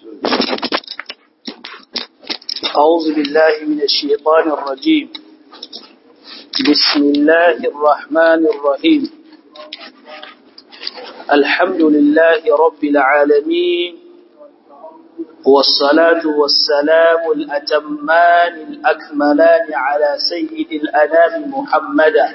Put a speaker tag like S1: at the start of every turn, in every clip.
S1: أعوذ بالله من الشيطان الرجيم بسم الله الرحمن الرحيم الحمد لله رب العالمين والصلاة والسلام الأتمان الأكملان على سيد الأنام محمدا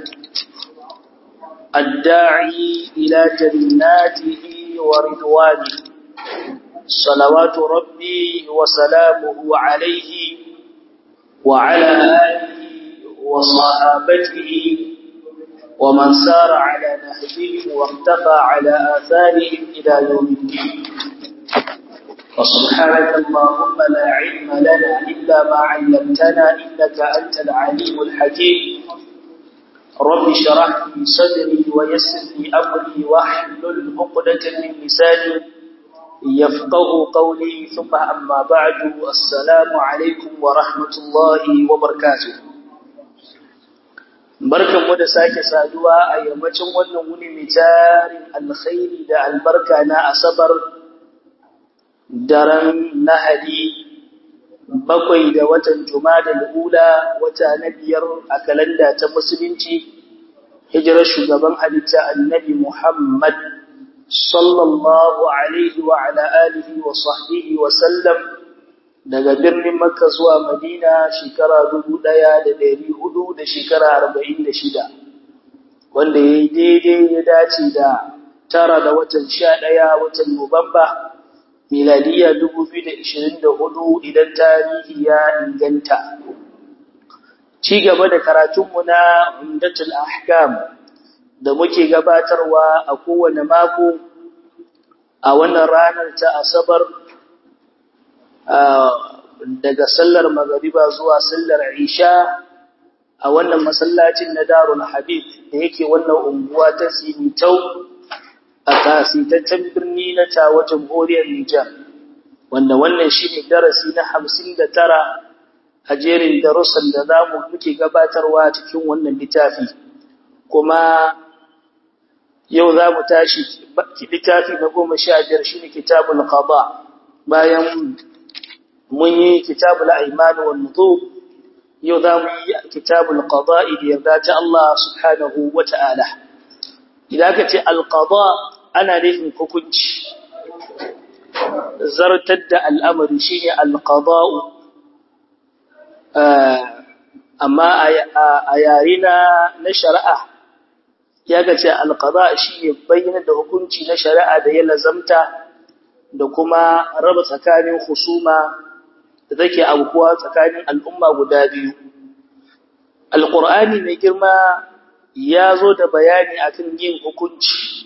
S1: الداعي إلى جناته ورضوانه صلوات ربي وسلامه عليه وعلى آله وصحابته ومن سار على نهجهم واختفى على آثارهم إلى يوم الدين وسبحانك اللهم لا علم لنا إلا ما علمتنا إنك أنت العليم الحكيم رب شرح لي صدري ويسر لي أمري واحلل عقدة من لساني يفقه قولي ثم أما بعد السلام عليكم ورحمة الله وبركاته barkan mu da sake saduwa a yammacin wannan wuni mai tarin alkhairi da albarka na asabar daren nahadi bakwai da watan jumada ula wata na biyar a kalanda ta musulunci hijirar shugaban halitta annabi muhammad sallallahu alaihi wa ala alihi wa sahbihi wa sallam daga birnin Makka zuwa Madina shekara dubu ɗaya da ɗari hudu da shekara arba'in da shida wanda ya yi daidai ya dace da tara da watan sha ɗaya watan Nuwamba miladiya dubu biyu da ishirin da hudu idan tarihi ya inganta. Ci gaba da karatunmu na Umdatul Ahkam da muke gabatarwa a kowane mako a wannan ranar ta Asabar daga sallar magariba zuwa sallar Isha a wannan masallacin na Darul Habib da yake wannan unguwa ta Simitau a kasitaccen birni na Tawa Jamhuriyar Nijar wanda wannan shine darasi na 59 a jerin darussan da zamu muke gabatarwa cikin wannan littafi kuma yau za mu tashi littafi na goma sha biyar shi ne kitabul qada bayan mun yi kitabul aiman wal nuzur yau za mu yi kitabul qada da yarda ta Allah subhanahu wa ta'ala idan ka ce al qada ana nufin hukunci zartar da al'amari shine al qada'u amma a yare na shari'a ya ga ce alƙada shi ne bayyana da hukunci na shari'a da ya lazamta da kuma raba tsakanin husuma da take abubuwa tsakanin al'umma guda biyu. Alƙur'ani mai girma ya zo da bayani akan yin hukunci.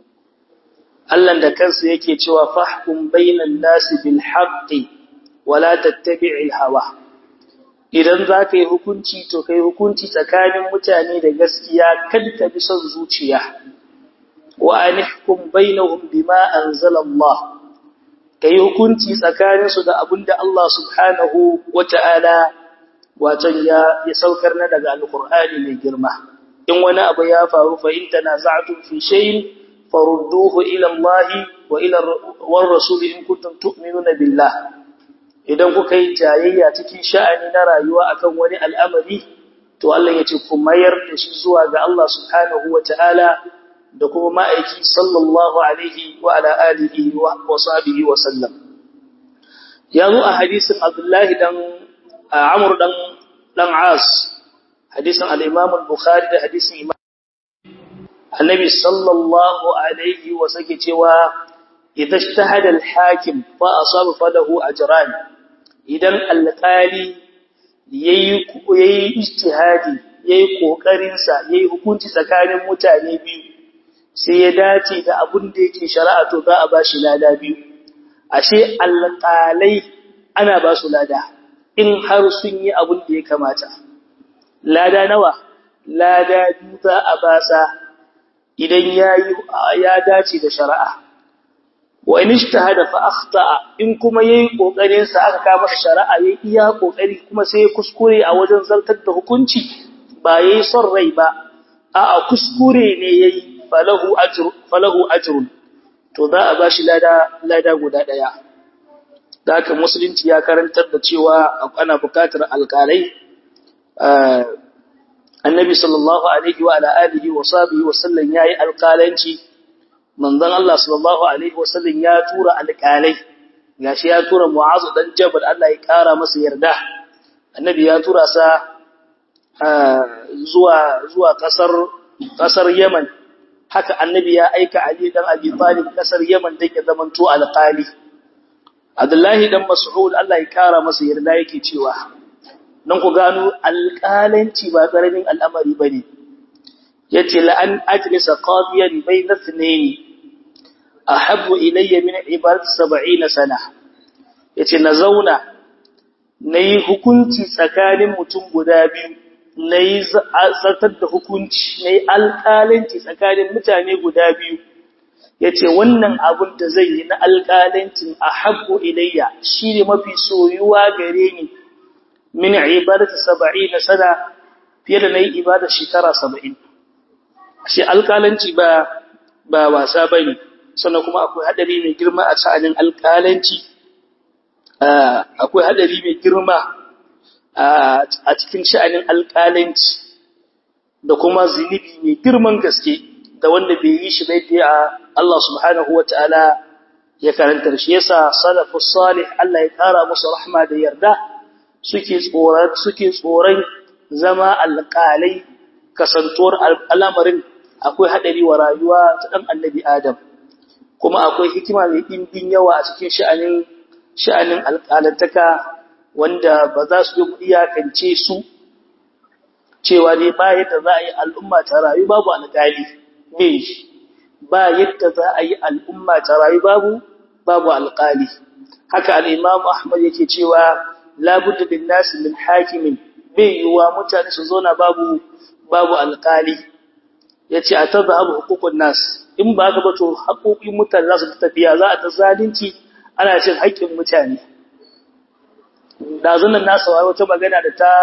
S1: Allah da kansa yake cewa fahkum bainan nasi bil haqqi wala tattabi'il hawa. idan za ka yi hukunci to ka yi hukunci tsakanin mutane da gaskiya kada ka bi son zuciya wa anihkum bainahum bima anzala Allah ka yi hukunci tsakanin su da abinda Allah subhanahu wata'ala wato ya ya saukar na daga alqur'ani mai girma in wani abu ya faru fa in tanaza'tum fi shay'in farudduhu ila Allah wa ila war rasul in kuntum tu'minuna billah idan kuka yi jayayya cikin sha'ani na rayuwa akan wani al'amari to Allah ya ce ku mayar da shi zuwa ga Allah subhanahu wata'ala da kuma ma'aiki sallallahu alaihi wa ala alihi wa sahbihi wa sallam ya zo a hadisin Abdullahi dan Amr dan dan As hadisin al-Imam al-Bukhari da hadisin Imam Annabi sallallahu alaihi wa sake cewa idza ijtahada al-hakim fa asaba falahu ajran idan alƙali yayi yayi ijtihadi yayi kokarin sa yayi hukunci tsakanin mutane biyu sai ya dace da abin da yake shari'a to za a ba shi lada biyu ashe alƙalai ana ba su lada in har sun yi abin da ya kamata lada nawa lada biyu za a ba sa idan yayi ya dace da shari'a wa in ijtahada fa akhta'a in kuma yayi kokarin sa aka ka masa shari'a yayi iya kokari kuma sai ya kuskure a wajen zartar da hukunci ba yayi son rai ba a'a kuskure ne yayi falahu ajru falahu ajrun to za a bashi lada lada guda daya da haka musulunci ya karantar da cewa ana bukatar alƙalai annabi sallallahu alaihi wa ala alihi wa sahbihi wa sallam yayi alƙalanci manzon Allah sallallahu alaihi wa sallam ya tura alƙalai gashi ya tura Mu'az dan Jabal Allah ya kara masa yarda annabi ya tura sa zuwa zuwa kasar kasar Yemen haka annabi ya aika Ali dan Abi Talib kasar Yemen dan ya zamanto alƙali Abdullahi dan Mas'ud Allah ya kara masa yarda yake cewa dan ku gano alƙalanci ba karamin al'amari bane yace la an ajlisa qadiyan bayna ithnayn ahabbu ilayya min ibadat 70 sana yace na zauna nayi hukunci tsakanin mutum guda biyu nayi zartar da hukunci nayi alƙalanci tsakanin mutane guda biyu yace wannan abun da zai yi na alƙalancin ahabbu ilayya shine mafi soyuwa gare ni min ibadat 70 sana fiye da nayi ibada shekara 70 shi alƙalanci ba ba wasa bane sannan kuma akwai hadari mai girma a sha'anin alƙalanci akwai hadari mai girma a cikin sha'anin alƙalanci da kuma zunubi mai girman gaske da wanda bai yi shi bai da Allah subhanahu wataala ya karantar shi yasa salafus salih Allah ya kara musu rahma da yarda suke tsoron suke tsoron zama alƙalai kasantuwar al'amarin akwai hadari wa rayuwa ta dan annabi Adam kuma akwai hikima mai ɗimbin yawa a cikin sha'anin sha'anin alƙalantaka wanda ba za su yi iyakance su cewa ne ba yadda za a yi al'umma ta rayu babu alƙali bai ba yadda za a yi al'umma ta rayu babu babu alƙali haka al'imam ahmad yake cewa labudda bin nasi min hakimin bai yiwuwa mutane su zauna babu babu alƙali ya ce a tabba abu hukukun nas in ba ka bato haƙoƙin mutane za su tafiya za a ta zalunci ana cin haƙƙin mutane dazunan nasa wa wata magana da ta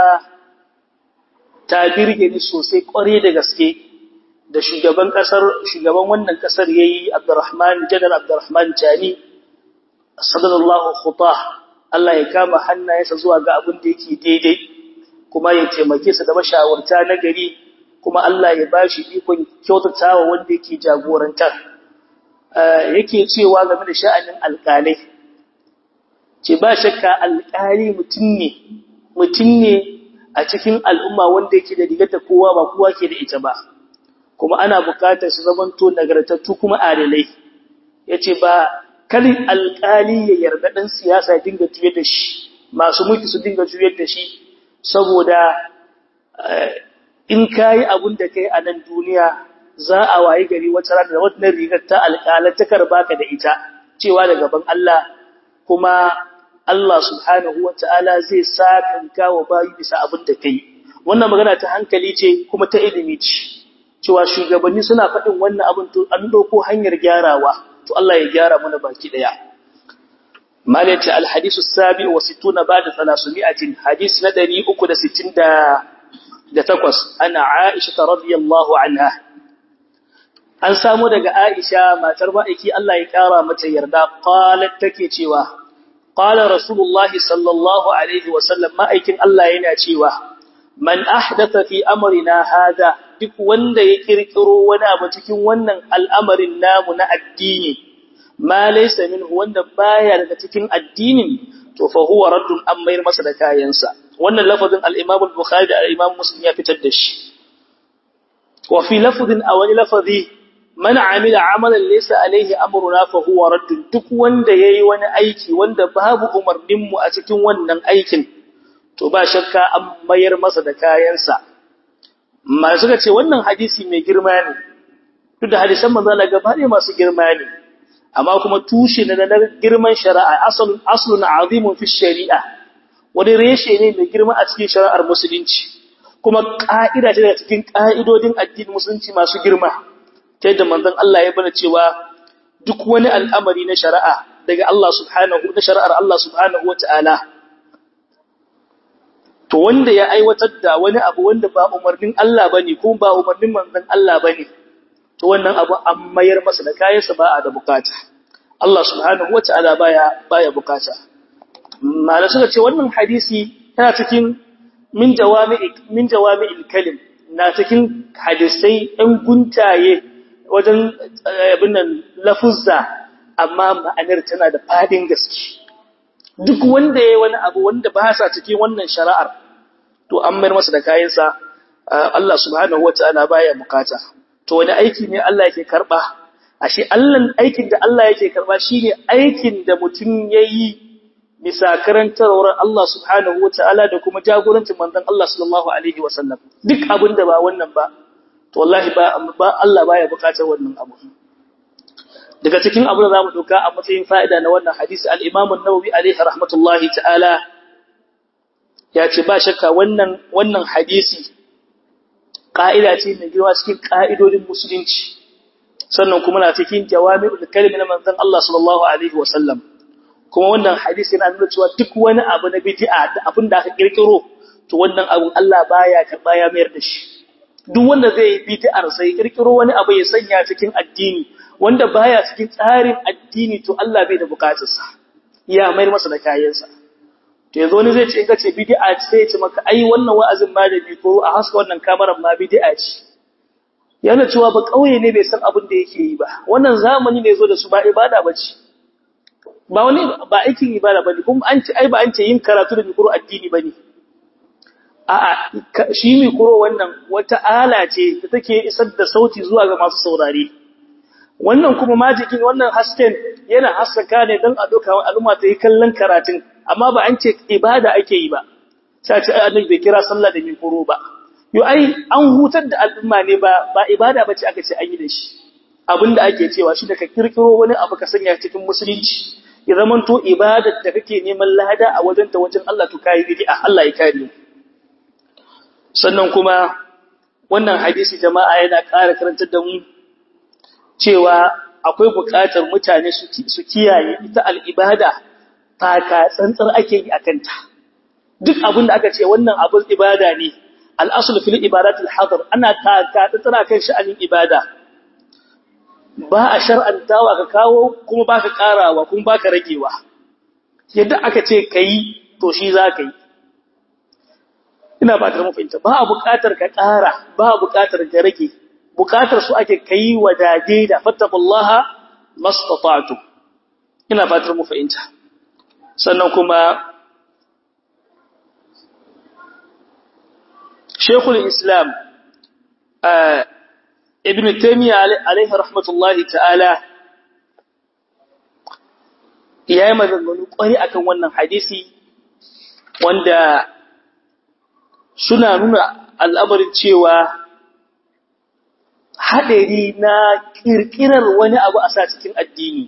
S1: ta birge ni sosai ƙware da gaske da shugaban ƙasar shugaban wannan ƙasar yayi Abdurrahman Janar Abdurrahman Chani sallallahu khutah Allah ya kama hannayensa zuwa ga abin da yake daidai kuma ya taimake su da mashawarta na gari kuma Allah ya bashi ikon kyautatawa wanda yake jagorantar yake cewa game da sha'anin alƙalai ce ba shakka alƙali mutum ne mutum ne a cikin al'umma wanda yake da rigar da kowa ba kowa ke da ita ba kuma ana buƙatar su zamanto nagartattu kuma adalai yace ba kalin alƙali ya yarda dan siyasa dinga tuyar da shi masu mulki su dinga tuyar da shi saboda in kayi abun da kai a nan duniya za a wayi gari wata rana da wannan rigar ta alƙalantakar baka da ita cewa da gaban Allah kuma Allah subhanahu wata'ala zai sakanka wa bayi bisa abin da kai wannan magana ta hankali ce kuma ta ilimi ce cewa shugabanni suna faɗin wannan abin to an doko hanyar gyarawa to Allah ya gyara mana baki daya malati alhadisu sabi wa sittuna ba'da 300 hadisi na 368 ana Aisha radhiyallahu anha an samu daga Aisha matar ma'aiki Allah ya kara mata yarda qalat take cewa qala rasulullahi sallallahu alaihi wasallam ma'aikin Allah yana cewa man ahdatha fi amrina hada duk wanda ya kirkiro wani abu cikin wannan al'amarin namu na addini ma laysa minhu wanda baya daga cikin addinin to fa huwa raddun an mayar masa da kayansa wannan lafazin al-Imam al-Bukhari da al-Imam Muslim ya fitar da shi wa fi lafazin awani lafazi man amila amalan laysa alaihi amruna fa huwa raddun duk wanda yayi wani aiki wanda babu umarnin mu a cikin wannan aikin to ba shakka an mayar masa da kayansa ma suka ce wannan hadisi mai girma ne duk da hadisan manzo Allah gaba ne masu girma ne amma kuma tushe na da girman shari'a aslun aslun azimun fi shari'a wani reshe ne mai girma a cikin shari'ar musulunci kuma ka'ida ce daga cikin ka'idodin addinin musulunci masu girma ta yadda manzon Allah ya bana cewa duk wani al'amari na shari'a daga Allah subhanahu da shari'ar Allah subhanahu wata'ala to wanda ya aiwatar da wani abu wanda ba umarnin Allah bane ko ba umarnin manzon Allah bane to wannan abu an mayar masa da kayansa ba a da bukata Allah subhanahu wata'ala baya baya bukata mala suka ce wannan hadisi yana cikin min jawami'i min jawami'il kalim na cikin hadisai ɗan guntaye wajen abin nan lafuzza amma ma'anar tana da fadin gaske duk wanda yayi wani abu wanda ba sa cikin wannan shari'ar to an mayar masa da kayansa Allah subhanahu wataala baya bukata to wani aiki ne Allah yake karba ashe Allah aikin da Allah yake karba shine aikin da mutum yayi bisa karantarwar Allah subhanahu wataala da kuma jagorancin manzon Allah sallallahu alaihi wasallam duk abin da ba wannan ba to wallahi ba ba Allah baya bukatar wannan abu daga cikin abin da zamu doka a matsayin fa'ida na wannan hadisi al-Imam an-Nawawi alaihi rahmatullahi ta'ala ya ce ba shakka wannan wannan hadisi ƙa'ida ce mai girma cikin ƙa'idodin musulunci sannan kuma na cikin jawami'ul kalmi na manzon Allah sallallahu alaihi wa sallam kuma wannan hadisi yana nuna cewa duk wani abu na bid'a da abin da aka kirkiro to wannan abun Allah baya karba ya mayar da shi duk wanda zai yi bid'ar sai kirkiro wani abu ya sanya cikin addini wanda baya cikin tsarin addini to Allah bai da bukatarsa ya mayar masa da kayansa to yanzu wani zai ce in ka ce bid'a ce sai ya ce maka ai wannan wa'azin ma da ko a haska wannan kamarar ma bid'a ce yana cewa ba kauye ne bai san abin da yake yi ba wannan zamani ne zo da su ba ibada bace ba wani ba aikin ibada bane kuma an ce ai ba an ce yin karatu da mikro addini bane a'a shi mikro wannan wata ala ce da take isar da sauti zuwa ga masu saurare wannan kuma majikin wannan hasken yana haskaka ne don a doka al'umma ta yi kallon karatun amma ba an ce ibada ake yi ba sai ce annabi bai kira sallah da mikro ba yo ai an hutar da al'umma ne ba ba ibada bace aka ce an yi da shi abinda ake cewa shi da ka kirkiro wani abu ka sanya cikin musulunci ya zaman to ibadar da kake neman lada a wajen ta wajen Allah to kai bid'a Allah ya kare mu sannan kuma wannan hadisi jama'a yana ƙara karantar da mu cewa akwai buƙatar mutane su kiyaye ita al'ibada taka tsantsar ake yi akan ta duk abin da aka ce wannan abin ibada ne al'asul fil ibadatul hadar ana taka tsantsar kan sha'anin ibada ba a shar'antawa ka kawo kuma ba ka ƙarawa kuma ba ka ragewa yadda aka ce ka yi to shi za ka yi ina ba ta mafinta ba a buƙatar ka ƙara ba a buƙatar ka rage buƙatar su ake ka yi wa dade da fattakullaha mastatatu ina fatar mu fahimta sannan kuma Sheikhul Islam ibn taymiya alaihi rahmatullahi ta'ala yayi maganganu kwari akan wannan hadisi wanda suna nuna al'amarin cewa hadari na kirkirar wani abu a sa cikin addini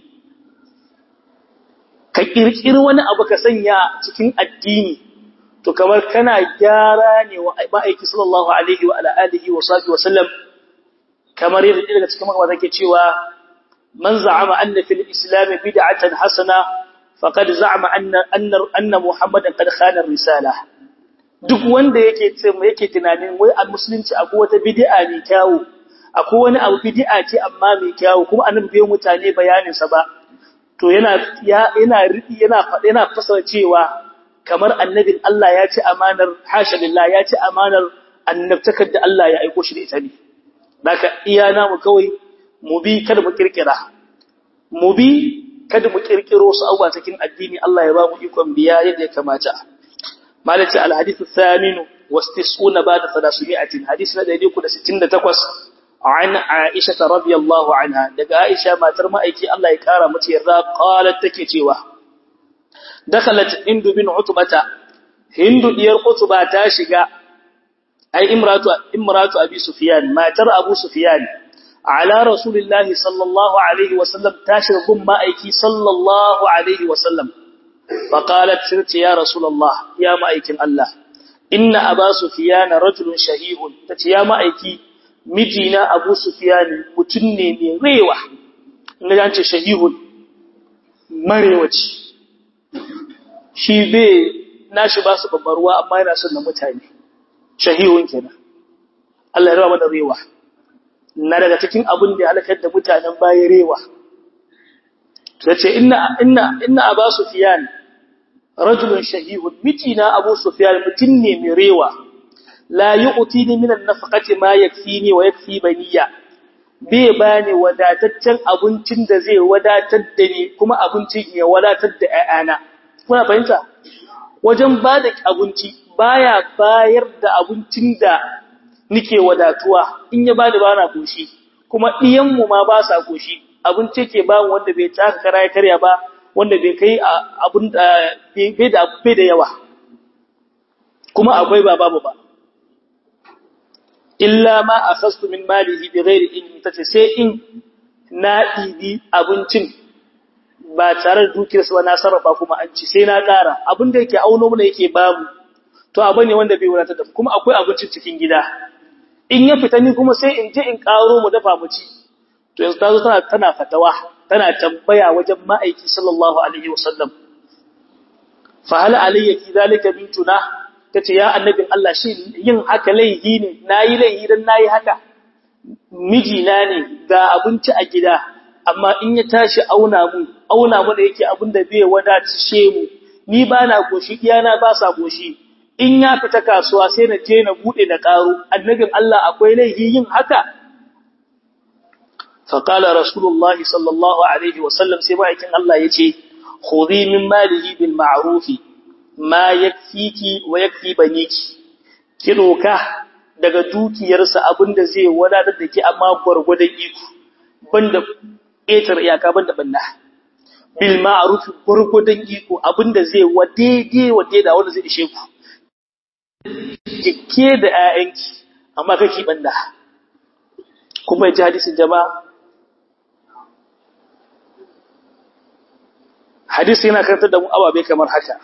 S1: ka kirkiri wani abu ka sanya cikin addini to kamar kana gyara ne wa ma'aiki sallallahu alaihi wa ala alihi wa sahbihi wa sallam kamar yadda daga cikin magana take cewa man za'ama anna fil islam bid'atan hasana faqad za'ama anna anna anna muhammadan qad khana risala duk wanda yake ce yake tunanin wai a musulunci akwai wata bid'a mai kyawu akwai wani abu bid'a ce amma mai kyawu kuma annabi bai mutane bayanin sa ba to yana yana ridi yana fada yana fasara cewa kamar annabin Allah ya ce amanar hasha lillah ya ce amanar annabtakar da Allah ya aiko shi da ita ne Daka iya namu kawai mu bi kada mu kirkira. Mu bi kada mu kirkiro su abuwa cikin addini Allah ya ba mu ikon biya yadda ya kamata. Malaci al-hadithu thaminu wastisuna ba'da 300 hadisi na 368 an Aisha radhiyallahu anha daga Aisha matar ma'aiki Allah ya kara mata yarda qalat take cewa dakhalat Hindu bin Utbata Hindu diyar Utba ta shiga ai imratu imratu abi sufyan matar abu sufyan ala rasulillahi sallallahu alaihi wasallam tashir gun ma'aiki sallallahu alaihi wasallam faqalat sirti ya rasulullah ya ma'aikin allah inna aba sufyan rajulun shahihun tace ya ma'aiki mijina abu sufyan mutun ne mai rewa inda an ce shahihun marewaci shi bai nashi ba su babbar ruwa amma yana son na mutane shahihun kenan Allah ya raba da rewa na daga cikin abin da ya halakar da mutanen baya rewa yace inna inna inna aba sufyan rajulun shahihun mijina abu sufyan mutum ne mai rewa la yu'tini min an-nafaqati ma yakfini wa yakfi baniya bai bani wadataccen abincin da zai wadatar da ni kuma abincin ya wadatar da ƴaƴana kuna fahimta wajen bada abinci baya bayar da abincin da nike wadatuwa in ya bani bana koshi kuma diyan mu ma ba sa koshi abinci ke ba wanda bai taka kara ya karya ba wanda bai kai abun bai da bai da yawa kuma akwai ba babu ba illa ma akhastu min malihi bighairi ilmi tace sai in na dibi abincin ba tare da dukiyarsa ba na sarrafa kuma an ci sai na ƙara abin da yake auno mana yake babu to abu ne wanda bai wadatar da kuma akwai abincin cikin gida in ya fita ni kuma sai in je in ƙaro mu dafa mu ci to yanzu ta zo tana tana fatawa tana tambaya wajen ma'aiki sallallahu alaihi wasallam fa hal alayya fi zalika bintuna tace ya annabin Allah shi yin haka laihi ne nayi laihi dan nayi haka mijina ne ga abinci a gida amma in ya tashi auna mu auna mu da yake abin da bai wadace mu ni ba na goshi iyana ba sa goshi in ya fita kasuwa sai na je na bude da karo annabin Allah akwai laihi yin haka fa qala rasulullahi sallallahu alaihi wasallam sai bayan Allah yace khudhi min malihi bil ma'rufi ma yakfiki wa yakfi baniki ki doka daga dukiyarsa abinda zai wadatar da ki amma gurgurdan iko banda ƙetar iyaka banda banna bil ma'ruf gurgurdan iko abinda zai wadege wadeda wanda zai ishe ku kike da ayyanki amma kake banna kuma ji hadisin jama'a hadisi yana karantar da mu ababe kamar haka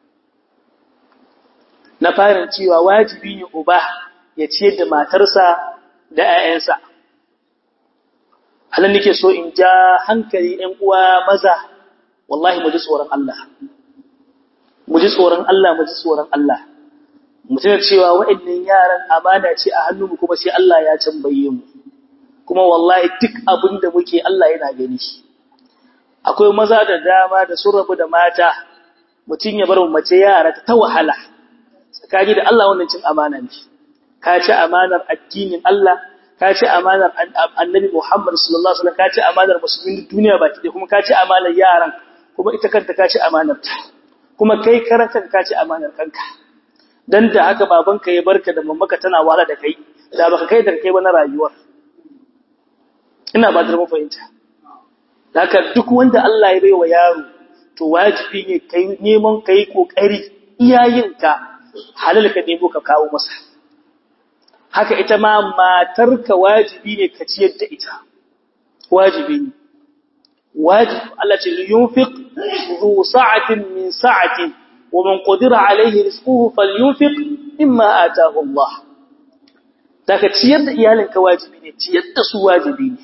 S1: na fara cewa wajibi ne uba ya ciyar da matarsa da 'ya'yansa halin nake so in ja hankali ɗan uwa maza wallahi mu ji tsoron Allah mu ji tsoron Allah mu ji tsoron Allah mu tuna cewa waɗannan yaran amana ce a hannunmu kuma sai Allah ya tambaye mu kuma wallahi duk abin da muke Allah yana gani akwai maza da dama da sun rabu da mata mutum ya bar mace yara ta wahala tsakani da Allah wannan cin amana ne ka ci amanar addinin Allah ka ci amanar annabi Muhammad sallallahu alaihi wasallam ka ci amanar musulmin duniya baki da kuma ka ci amanar yaran kuma ita kanta ka ci amanar ta kuma kai karanka ka ci amanar kanka dan da haka babanka ya barka da mamaka tana wala da kai da baka kai da kai ba na rayuwar ina ba da mu fahimta haka duk wanda Allah ya baiwa yaro to wajibi ne kai neman kai kokari iyayinka halal ka nemo ka kawo masa haka ita ma matarka wajibi ne ka ciyar da ita wajibi ne wajib Allah ce yunfiq zu sa'atin min sa'ati wa man qadira alayhi rizquhu falyunfiq mimma ataahu Allah daga ciyar da iyalinka wajibi ne ciyar da su wajibi ne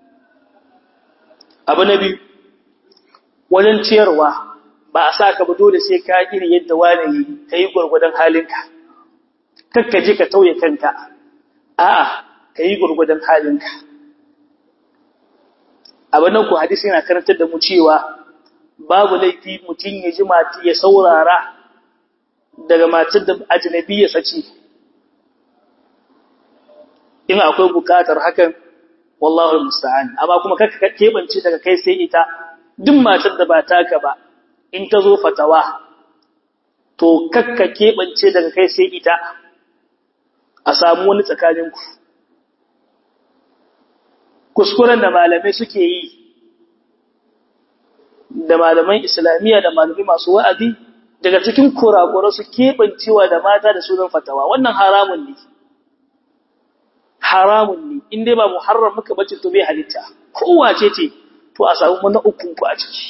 S1: abu na biyu wajen ciyarwa ba a sa ka ba dole sai ka iri yadda wani yi ka yi gwargwadon halinka kakka je ka tauye kanka a'a ka yi gwargwadon halinka abin nan ku hadisi yana karantar da mu cewa babu laifi mutum ya ji mati ya saurara daga matar da ajnabi ya sace in akwai bukatar hakan wallahu musta'an amma kuma kakka kebance daga kai sai ita duk matar da ba taka ba in ta zo fatawa to kakka kebance daga kai sai ita a samu wani tsakaninku kuskuren da malamai suke yi da malaman islamiyya da malamai masu wa'azi daga cikin kurakura su keɓancewa da mata da sunan fatawa wannan haramun ne haramun ne in dai ba muharram muka bace to bai halitta kowace ce to a samu mana ukun ku a ciki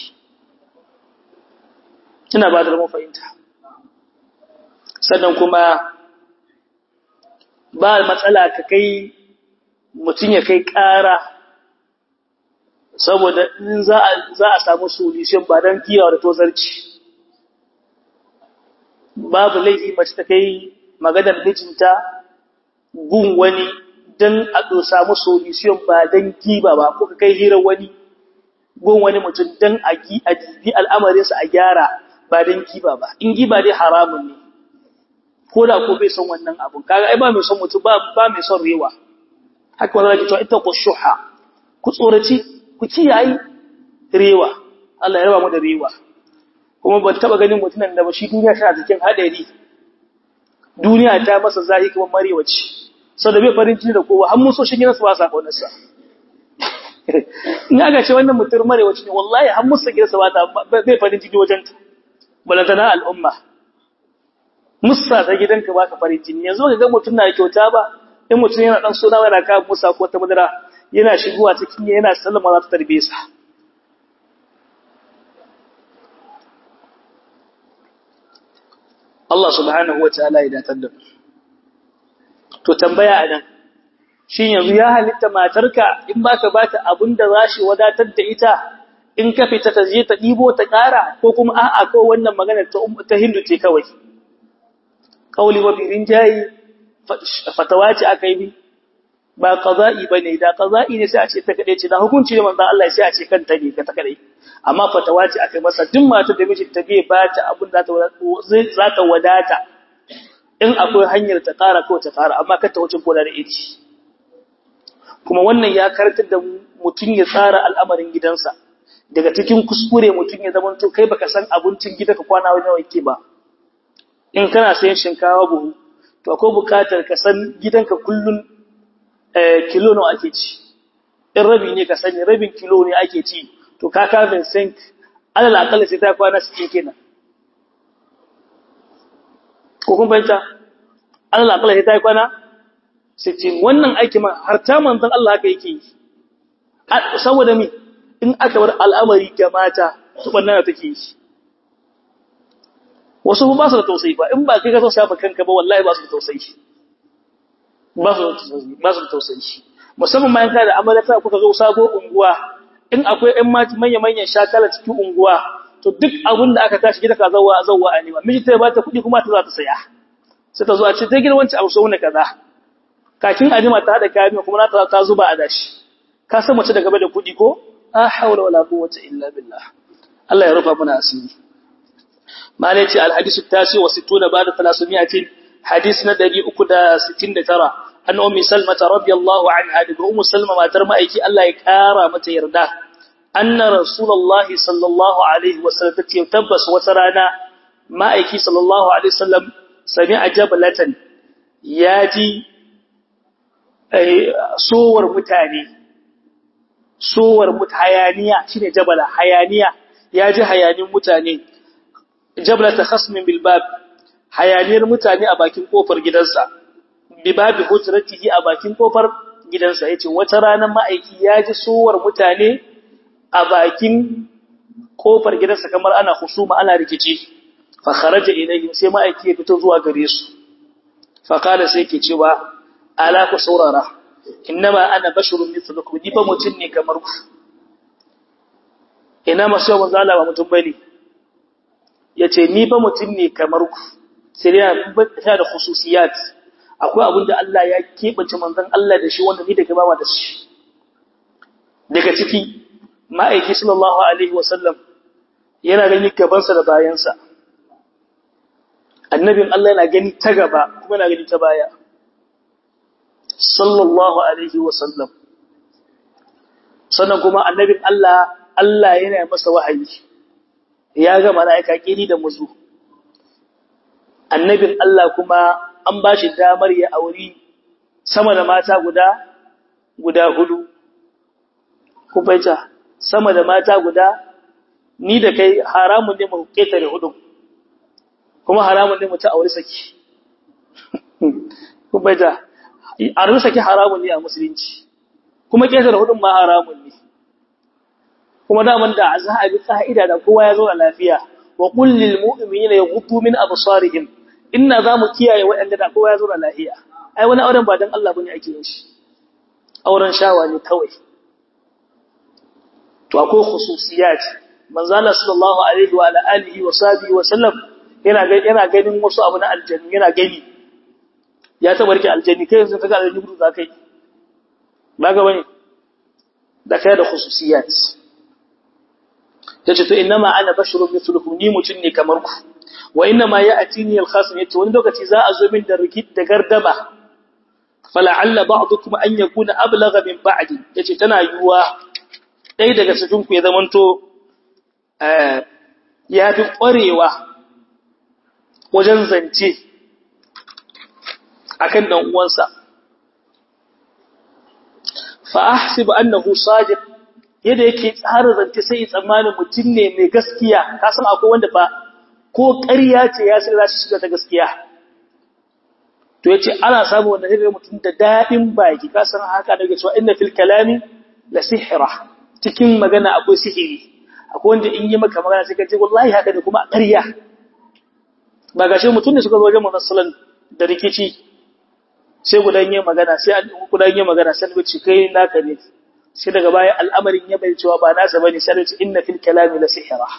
S1: ina ba da mu fahimta sannan kuma ba matsala ka kai mutum ya kai ƙara saboda in za a samu solution ba don kiyawa da tozarci babu laifi mace ta kai maganar mijinta gun wani don a samu solution ba don kiba ba ko ka kai hirar wani gun wani mutum don a bi al'amarinsa a gyara ba dan giba ba in giba dai haramun ne ko da ko bai son wannan abun kaga ai ba mai son mutum ba ba mai son rewa haka wanda yake cewa ita ku shuha ku tsoraci ku kiyaye rewa Allah ya raba mu da rewa kuma ban taba ganin mutumin da ba shi duniya tana cikin hadari duniya ta masa zahi kamar marewaci saboda bai farin ciki da kowa har mun so shi gidansa ba sa kaunarsa in aka ce wannan mutum marewaci ne wallahi har musa gidansa ba ta bai farin ciki wajen ta balantana al'umma musa ta gidanka ba ka farin ciki yanzu ka ga mutum na kyauta ba in mutum yana dan suna yana ka musa ko ta madara yana shigowa cikin yana sallama za ta tarbe sa Allah subhanahu wa ta'ala ya datar da to tambaya anan shin yanzu ya halitta matarka in baka bata abin da zashi wadatar da ita in ka fita ta je ta dibo ta ƙara ko kuma a'a ko wannan magana ta ta hindu ce kawai kauli wa birin jayi fatawa ce akai bi ba qada'i bane da qada'i ne sai a ce ta kade ce da hukunci ne manzo Allah sai a ce kanta ne ka ta kade amma fatawa ce akai masa duk matar da miji ta bai bata abin da za ta wadata in akwai hanyar ta ƙara ko ta ƙara amma kar ta wuce gona da iti kuma wannan ya karantar da mutum ya tsara al'amarin gidansa daga cikin kuskure mutum ya zama to kai baka san abincin gidanka kwana wani nawa yake ba in kana sayan shinkawa buhu to akwai buƙatar ka san gidanka kullun kilo nawa ake ci in rabi ne ka sani rabin kilo ne ake ci to ka ka Vincent alal akalla sai ta kwana 60 kenan ko kun fahimta alal akalla sai ta kwana 60 wannan aiki ma har ta manzon Allah haka yake yi saboda me in aka bar al'amari ga mata su banna take yi wasu ba su da tausayi ba in ba kai ka tausaya ba kanka ba wallahi ba su da tausayi ba su da tausayi ba su da tausayi musamman ma in ka da amalata kuka zo sabo unguwa in akwai ɗan manya-manyan shakala cikin unguwa to duk abin da aka tashi gida ka zauwa zauwa a nema miji ta ba ta kuɗi kuma ta za ta saya sai ta zo a ce ta gina wancan abu sau ne kaza kakin ajima ta haɗa kayan kuma ta ta zuba a dashi ka san mace da gaba da kuɗi ko a haula wala quwwata illa billah Allah ya rufa mana asiri malai ce alhadisu tasi wa sittuna ba'da 300 hadis na 369 an ummi salmata radiyallahu anha daga ummu salma matar ma'aiki Allah ya kara mata yarda anna rasulullahi sallallahu alaihi wasallam tace tabbas wata rana ma'aiki sallallahu alaihi wasallam sami'a jabalatan yaji sowar mutane sowar hayaniya shine jabala hayaniya yaji hayanin mutane jabalata khasmin bil bab hayaniyar mutane a bakin kofar gidansa bi babi hujratihi a bakin kofar gidansa yace wata ranar ma'aiki ya ji suwar mutane a bakin kofar gidansa kamar ana husuma ana rikici fa kharaja ilayhim sai ma'aiki ya fito zuwa gare su fa kala sai yake cewa ala ku saurara innama ana basharun mithlukum ni fa mutun ne kamar ku ina masu yawan zala ba mutum bane yace ni fa mutun ne kamar ku sai ya da khususiyat akwai abin da Allah ya keɓance manzon Allah da shi wanda ni daga bawa da shi daga ciki ma'aiki sallallahu alaihi wasallam yana gani gabansa da bayansa annabin Allah yana gani ta gaba kuma yana gani ta baya sallallahu alaihi wasallam sannan kuma annabin Allah Allah yana masa wahayi ya ga mala'ika kiri da muzu annabin Allah kuma an ba shi damar ya auri sama da mata guda guda hudu ku baita sama da mata guda ni da kai haramun ne mu ketare hudu kuma haramun ne mu ta auri saki ku baita auri saki haramun ne a musulunci kuma ketare hudun ma haramun ne kuma daman da za a bi ka'ida da kowa ya zo a lafiya wa qul lil mu'minina yaghuddu min absarihim inna za mu kiyaye waɗanda da kowa ya zo da lahiya ai wani auren ba don Allah bane ake yin shi auren shawa ne kawai to akwai khususiyat manzo Allah sallallahu alaihi wa ala alihi wa sahbihi wa sallam yana yana ganin wasu abu na aljanni yana gani ya tabarki aljanni kai yanzu kaga aljanni gudu zakai ba ga bane da kai da khususiyat tace to innama ana basharun mithlukum ni mutun ne kamar ku wa innama ya'tini al-khasm yace wani lokaci za a zo min da rikit da gardama fala'alla ba'dukum an yakuna ablagha min ba'di yace tana yuwa dai daga cikin ku ya zamanto eh ya fi ƙwarewa wajen zance akan dan uwansa fa ahsibu annahu sadiq yadda yake tsara zance sai tsammanin mutum ne mai gaskiya ka san akwai wanda fa ko ƙarya ce ya sai za shi shiga ta gaskiya to yace ana samu wanda zai mutum da dadin baki ka san haka daga cewa inna fil kalami la sihra cikin magana akwai sihiri akwai wanda in yi maka magana sai ka ce wallahi haka da kuma ƙarya ba gashi mutum ne suka zo wajen manzon sallallahu da rikici sai gudan yin magana sai an gudan yin magana sai ba ce kai naka ne sai daga baya al'amarin ya bai cewa ba nasa bane sai ce inna fil kalami la sihra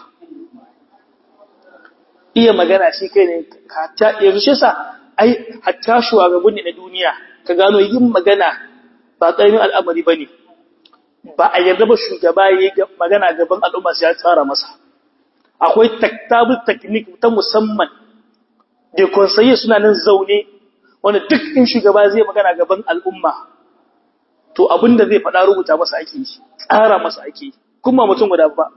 S1: iya magana shi kai ne hatta yanzu shi sa ai hatta shugabanni na duniya ka gano yin magana ba karamin al'amari bane ba a yarda ba shugaba yayi magana gaban al'umma sai ya tsara masa akwai taktabul technique ta musamman da konsaye suna nan zaune wanda duk in shugaba zai magana gaban al'umma to abinda zai faɗa rubuta masa ake yi tsara masa ake yi kuma mutum guda ba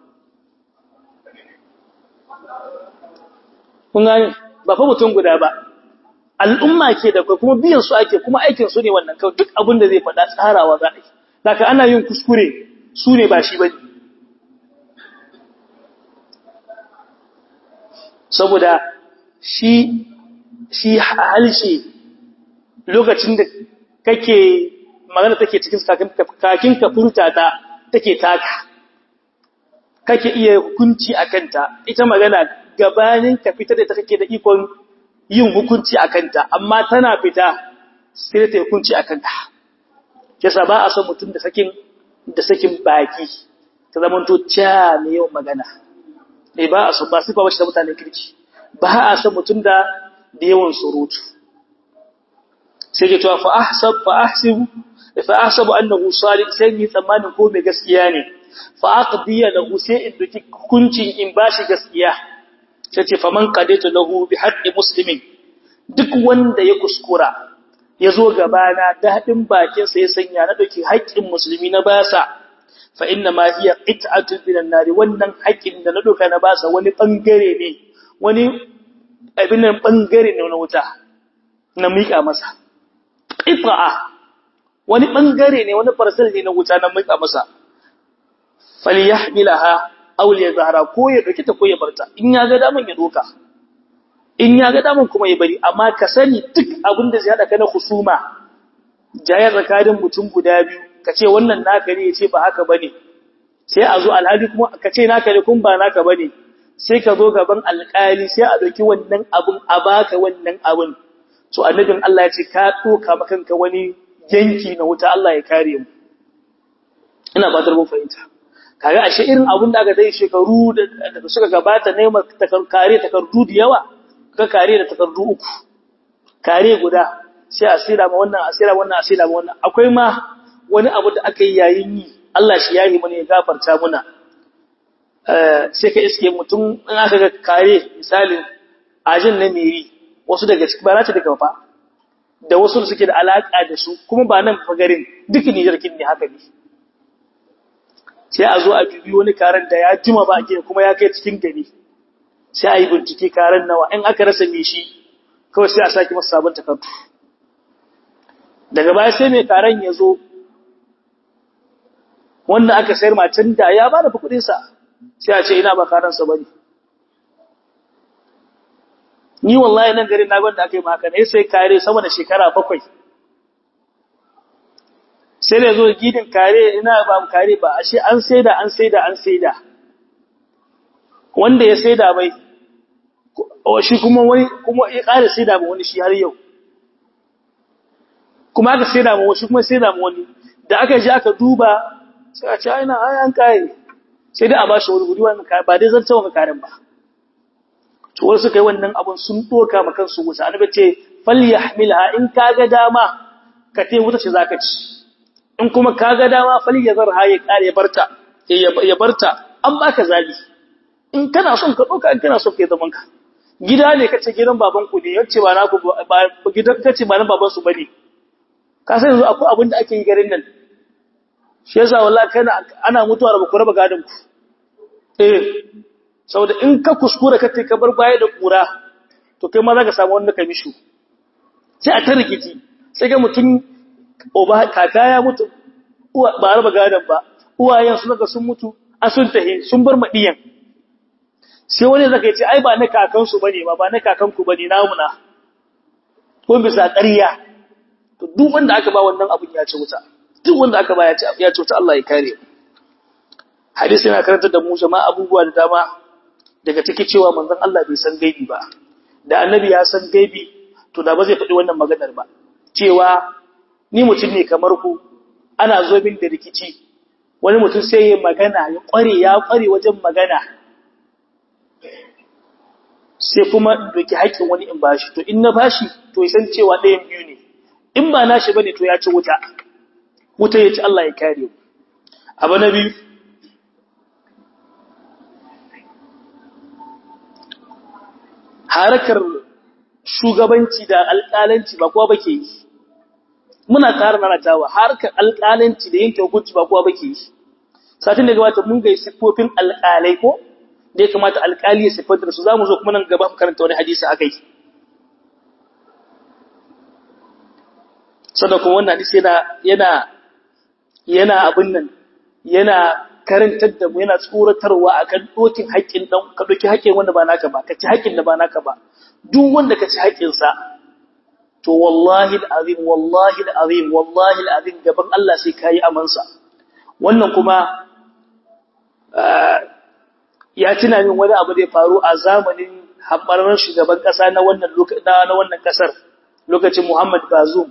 S1: kun gane ba fa mutum guda ba al'umma ke da kai kuma biyan su ake kuma aikin su ne wannan kawai duk abinda zai faɗa tsarawa za a yi daga ana yin kuskure su ne ba shi bane saboda shi shi halshe lokacin da kake magana take cikin kakin ka furta ta take taka kake iya hukunci akan ta ita magana gabanin ka fitar da ta kake da ikon yin hukunci akan ta amma tana fita sai ta hukunci akan ta yasa ba a son mutum da sakin da sakin baki ta zamanto cha mai yawan magana eh ba a son ba sifa bace da mutanen kirki ba a son mutum da da yawan surutu sai ke cewa fa ahsab fa ahsibu fa ahsabu annahu salih sai ni tsammanin ko mai gaskiya ne fa aqdiya lahu sai in duki hukuncin in bashi gaskiya sai ce faman qadaitu lahu bi haqqi muslimin duk wanda ya kuskura ya zo gabana daɗin bakinsa ya sanya na ɗauki haƙƙin musulmi na basa fa inna ma hiya qit'atun minan nari wannan haƙƙin da na ɗauka na basa wani bangare ne wani abin nan bangare ne na wuta na miƙa masa qit'a wani bangare ne wani farsal ne na wuta na miƙa masa falyahmilaha aw liyazhara ko ya dauki ta ko ya barta in ya ga daman ya doka in ya ga daman kuma ya bari amma ka sani duk abin da zai hada ka na husuma jayar tsakanin mutum guda biyu ka ce wannan naka ne ya ce ba haka bane sai a zo alhali kuma ka ce naka ne kun ba naka bane sai ka zo gaban alƙali sai a ɗauki wannan abun a baka wannan abun to annabin Allah ya ce ka doka makanka wani yanki na wuta Allah ya kare mu ina fatar mun fahimta kaga ashe irin abun da aka dai shekaru da suka gabata ne kare takardu da yawa ka kare da takardu uku kare guda sai a sira ma wannan a sira wannan a sira ma wannan akwai ma wani abu da aka yi yayin yi Allah shi yayi mana ya gafarta muna eh sai ka iske mutum in aka ga kare misalin ajin na meri wasu daga cikin ba ta daga fa da wasu da suke da alaka da su kuma ba nan fa garin duk Niger kin ne haka ne sai a zo a dubi wani karen da ya jima ba a kuma ya kai cikin gari sai a yi bincike karen nawa in aka rasa me shi kawai sai a sake masa sabon takardu daga baya sai mai karen ya zo wanda aka sayar macen da ya ba da kudinsa sai a ce ina ba karansa ba ne ni wallahi nan garin na gwanda aka yi maka ne sai kare sama da shekara bakwai sai da zo gidin kare ina ba mu kare ba ashe an saida an saida an saida wanda ya saida bai shi kuma wani kuma ya ƙara saida ma wani shi har yau kuma aka saida ma wani kuma saida ma wani da aka ji aka duba sai a ce ina ai an kai sai dai a bashi wani guri wannan kai ba dai zan tawo karen ba to wasu kai wannan abun sun doka ma kansu wuta annabi ce falyahmilha in kaga dama ka te wuta ce zaka ci in kuma kaga dama falyazarha ya kare barta ya barta an baka zabi in kana son ka ɗauka in kana son ka yi zaman ka gida ne kace gidan baban ku ne yace ba na ku ba gidan kace ba na baban su bane ka san yanzu akwai abin da ake yi garin nan shi yasa wallahi kana ana mutuwa da ku raba gadon ku eh saboda in ka kuskura ka ka bar baya da kura to kai ma za ka samu wanda ka mishu sai a ta rikici sai ga mutum oba kaka ya mutu uwa ba raba gadon ba uwayen su daga sun mutu a sun tahi sun bar madiyan sai wani zaka ce ai ba na kakan su bane ba ba na kakan ku bane namu na ko bisa ƙarya to duk wanda aka ba wannan abun ya ci wuta duk wanda aka ba ya ci ya ci wuta Allah ya kare hadisi yana karanta da mu jama'a abubuwa da dama daga ciki cewa manzon Allah bai san gaibi ba da annabi ya san gaibi to da ba zai faɗi wannan maganar ba cewa ni mutum ne kamar ku ana zo min da rikici wani mutum sai ya magana ya ƙware ya ƙware wajen magana sai kuma doki haƙƙin wani in bashi to in na bashi to ya san cewa ɗayan biyu ne in ba nashi bane to ya ci wuta wuta ya ci Allah ya kare mu abu na biyu harakar shugabanci da alƙalanci ba kowa bake yi muna ƙara nanatawa harkar alƙalanci da yanke hukunci ba kowa bake yi satin da gabata mun ga siffofin alƙalai ko da ya kamata alƙali ya siffanta da su zamu zo kuma nan gaba mu karanta wani hadisi akai sannan kuma wannan hadisi yana yana yana abin nan yana karantar da mu yana tsoratarwa akan dokin haƙƙin dan ka doki haƙƙin wanda ba naka ba ka ci haƙƙin da ba naka ba duk wanda ka ci haƙƙin sa to wallahi alazim wallahi alazim wallahi alazim gaban Allah sai kai amansa wannan kuma ya tuna min wani abu da ya faru a zamanin hambarar shugaban kasa na wannan lokacin na wannan kasar lokacin Muhammad Bazoum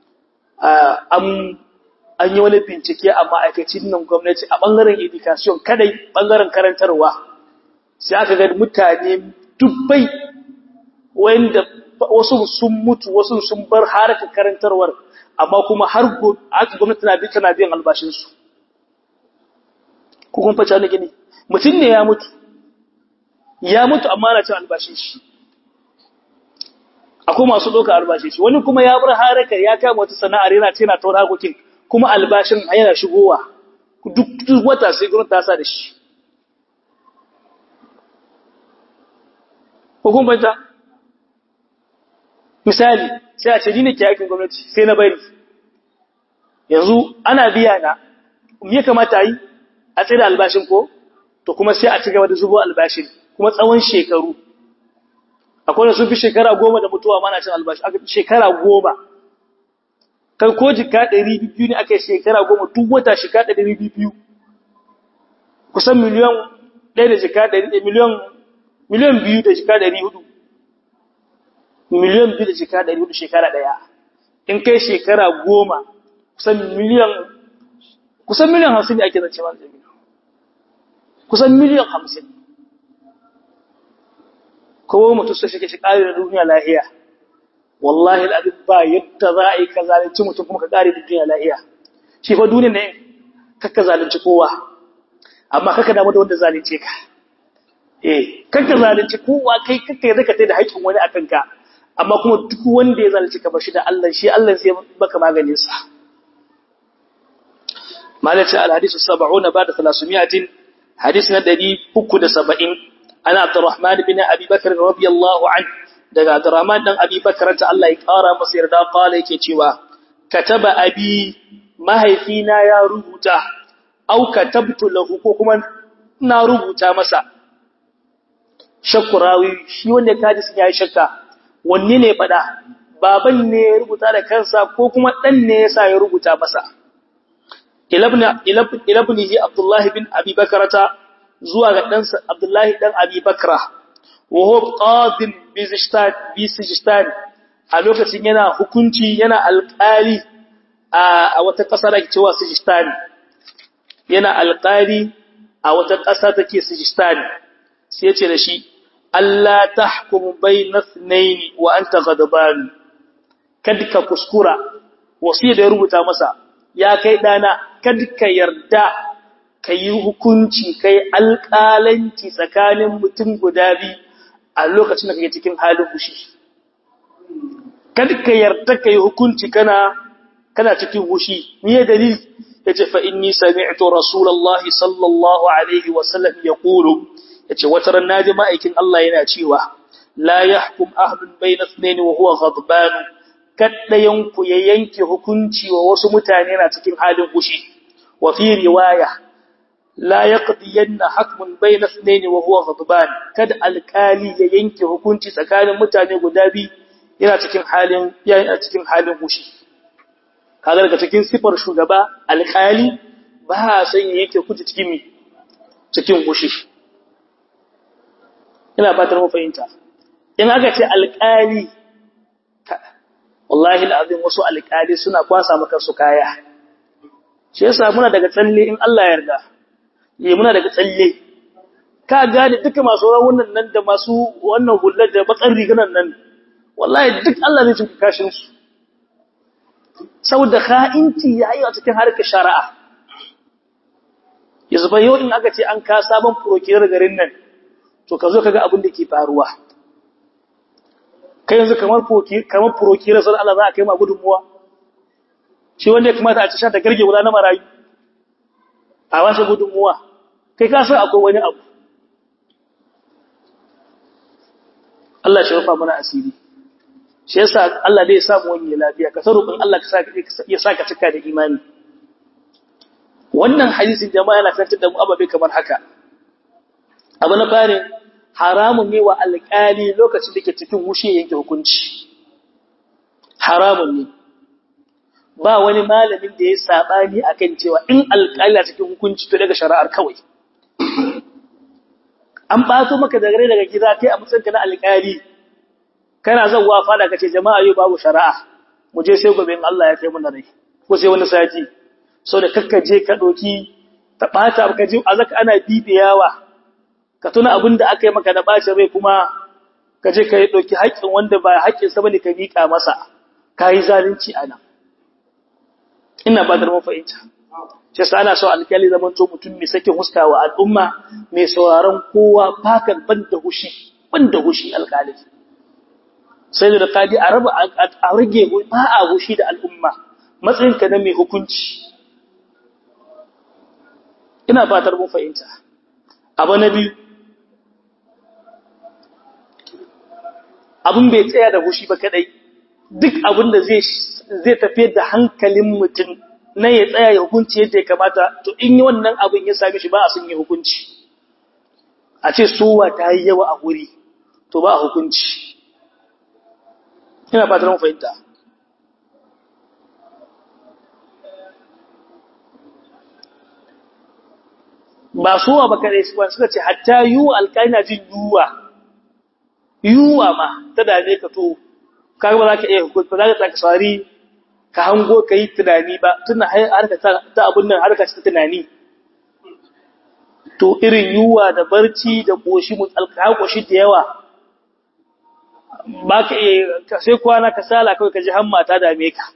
S1: an an yi wani bincike a ma'aikacin nan gwamnati a ɓangaren education kadai ɓangaren karantarwa sai aka ga mutane dubbai wanda wasu sun mutu wasu sun bar harkar karantarwar amma kuma har gwamnati na bi tana biyan albashinsu ko kun faca ni gini mutum ne ya mutu ya mutu amma na cin albashin shi akwai masu ɗaukar albashin shi wani kuma ya bar harkar ya kama wata sana'ar yana ce na taura harkokin kuma albashin yana shigowa duk duk wata sai gwamnati ta sa da shi hukumanta misali sai a ce ni ne ke aikin gwamnati sai na bari yanzu ana biya na me kamata yi a tsaye da albashin ko to kuma sai a ci gaba da zubo albashin kuma tsawon shekaru akwai da sun fi shekara goma da mutuwa mana cin albashi shekara goma kai ko jika ɗari biyu ne aka yi shekara goma duk wata shika ɗari biyu kusan miliyan ɗaya da jika ɗari miliyan miliyan biyu da jika ɗari hudu miliyan biyu da jika ɗari hudu shekara ɗaya in kai shekara goma kusan miliyan kusan miliyan hamsin ne ake zance ma kusan miliyan hamsin kowa mutum sai shi ke shi ƙari da duniya lahiya wallahi al'adun ba yadda za a yi ka zalunci mutum kuma ka ƙari da duniya lahiya shi fa duniya ne kakka zalunci kowa amma kakka damu da wanda zalunce ka eh kakka zalunci kowa kai kakka yadda ka tai da haƙƙin wani akan ka amma kuma duk wanda ya zalunci ka bashi da Allah shi Allah sai baka maganin sa malaci al-hadisu 70 ba'da 300 hadisi na 370 ana Abdurrahman bin Abi Bakr radiyallahu anhu daga Abdurrahman dan Abi Bakr ta Allah ya kara masa yarda kala yake cewa kataba abi mahaifina ya rubuta au katabtu lahu ko kuma na rubuta masa shakurawi shi wanda kaji sun yayi shakka wanne ne fada baban ne ya rubuta da kansa ko kuma dan ne yasa ya rubuta masa ilabna ilabnihi Abdullah bin Abi Bakrata zuwa ga ɗansa Abdullahi ɗan Abi Bakra, wa huwa qadin bi Sijistan a lokacin yana hukunci yana alƙali a wata ƙasa da ke cewa Sijistan. Yana alƙali a wata ƙasa take Sijistan. Sai ya ce da shi, Allah ta hukumu bai na tsinaini wa an ta gadabani, kad ka kuskura, wasu da ya rubuta masa, ya kai ɗana, kad ka yarda kai hukunci kai alƙalanci tsakanin mutum guda biyu a lokacin da kake cikin halin fushi kada ka yarda kai hukunci kana kana cikin fushi me dalili yace fa inni sami'tu rasulullahi sallallahu alaihi wasallam yaqulu yace wata ran naji ma'aikin Allah yana cewa la yahkum ahlun bayna ithnayn wa huwa ghadban kaddayan ku ya yanke hukunci wa wasu mutane na cikin halin fushi wa fi riwaya la yaqdiyanna hakmun bayna ithnayn wa huwa ghadban kad alkali ya yanke hukunci tsakanin mutane guda biyu yana cikin halin yana cikin halin fushi kaga daga cikin sifar shugaba alkali ba san yake kuji cikin mi cikin fushi ina fatar mu fahimta in aka ce alƙali wallahi alazim wasu alƙali suna kwasa maka su kaya shi yasa muna daga tsalle in Allah ya yarda yi muna daga tsalle ka gane duka masu rawunan nan da masu wannan hullar da bakar riganan nan wallahi duk Allah zai cin kashin su saboda kha'inci yayi a cikin harkar shari'a yanzu ba yau in aka ce an ka sabon prokirar garin nan to ka zo kaga abin da ke faruwa kai yanzu kamar kamar prokirar sai Allah za a kai ma gudunmuwa shi wanda ya kamata a ci sha ta garge guda na marayu a wasu gudunmuwa kai ka san akwai wani abu Allah shi rufa mana asiri shi yasa Allah zai samu wani lafiya ka sarrufin Allah ya saka cika da imani wannan hadisin jama'a yana karantar da mu ababe kamar haka abu na fare haramun ne wa alƙali lokacin da ke cikin wushe yanke hukunci haramun ne ba wani malamin da ya sabani akan cewa in alƙali a cikin hukunci to daga shari'ar kawai an bato maka daga daga gida kai a matsayinka na alƙali kana zawwa fada kace jama'a yau babu shari'a mu je sai gobe in Allah ya kai mu na rai ko sai wani sati so da kakkaje ka doki ta bata ka ji azaka ana bibiyawa ka tuna abin da aka yi maka da bacin rai kuma ka je ka yi doki haƙƙin wanda ba haƙƙin sa bane ka miƙa masa kai zalunci anan ina ba da mun fahimta shi yasa ana so alƙali zaman to mutum mai sakin huskawa al'umma mai sauraron kowa fakan banda hushi banda hushi alƙali sai da kadi a raba a rage ba a hushi da al'umma matsayinka na mai hukunci ina fatar mun fahimta abu na biyu abin bai tsaya da hushi ba kadai duk abin da zai zai tafiyar da hankalin mutum na ya tsaya ya hukunci yadda ya kamata to in yi wannan abin ya sami shi ba a sun yi hukunci a ce sowa ta yi yawa a wuri to ba a hukunci ina fatar mun fahimta ba sowa ba kare su suka ce hatta yuwa alƙali na jin yuwa yuwa ma ta dame ka to kaga ba za ka iya hukunci ba za ka tsari ka hango ka yi tunani ba tuna harka ta abin nan harka ta tunani to irin yuwa da barci da koshi mutsalka koshi da yawa ba ka iya sai kwana ka sala kawai ka ji hamma ta dame ka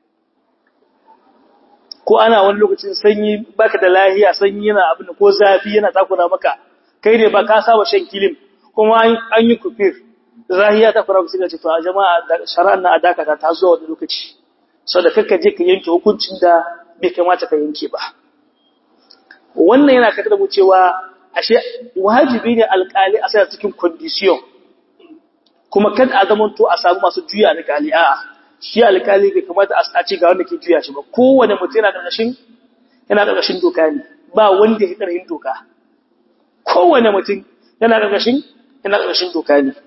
S1: ko ana wani lokacin sanyi baka da lahiya sanyi yana abin ko zafi yana takura maka kai ne ba ka saba shan kilim kuma an yi kufir zahiya ta fara suka ce to a jama'a shari'ar na adakata ta zuwa wani lokaci sau da kakka je ka yanke hukuncin da bai kamata ka yanke ba wannan yana kakar mu cewa ashe wajibi ne alkali a sai cikin condition kuma kada a zama to a samu masu juya alkali a'a shi alkali bai kamata a ce ga wanda ke juya shi ba kowane mutum yana ƙarƙashin yana ƙarƙashin doka ne ba wanda ya ƙarƙashin doka kowane mutum yana ƙarƙashin yana ƙarƙashin doka ne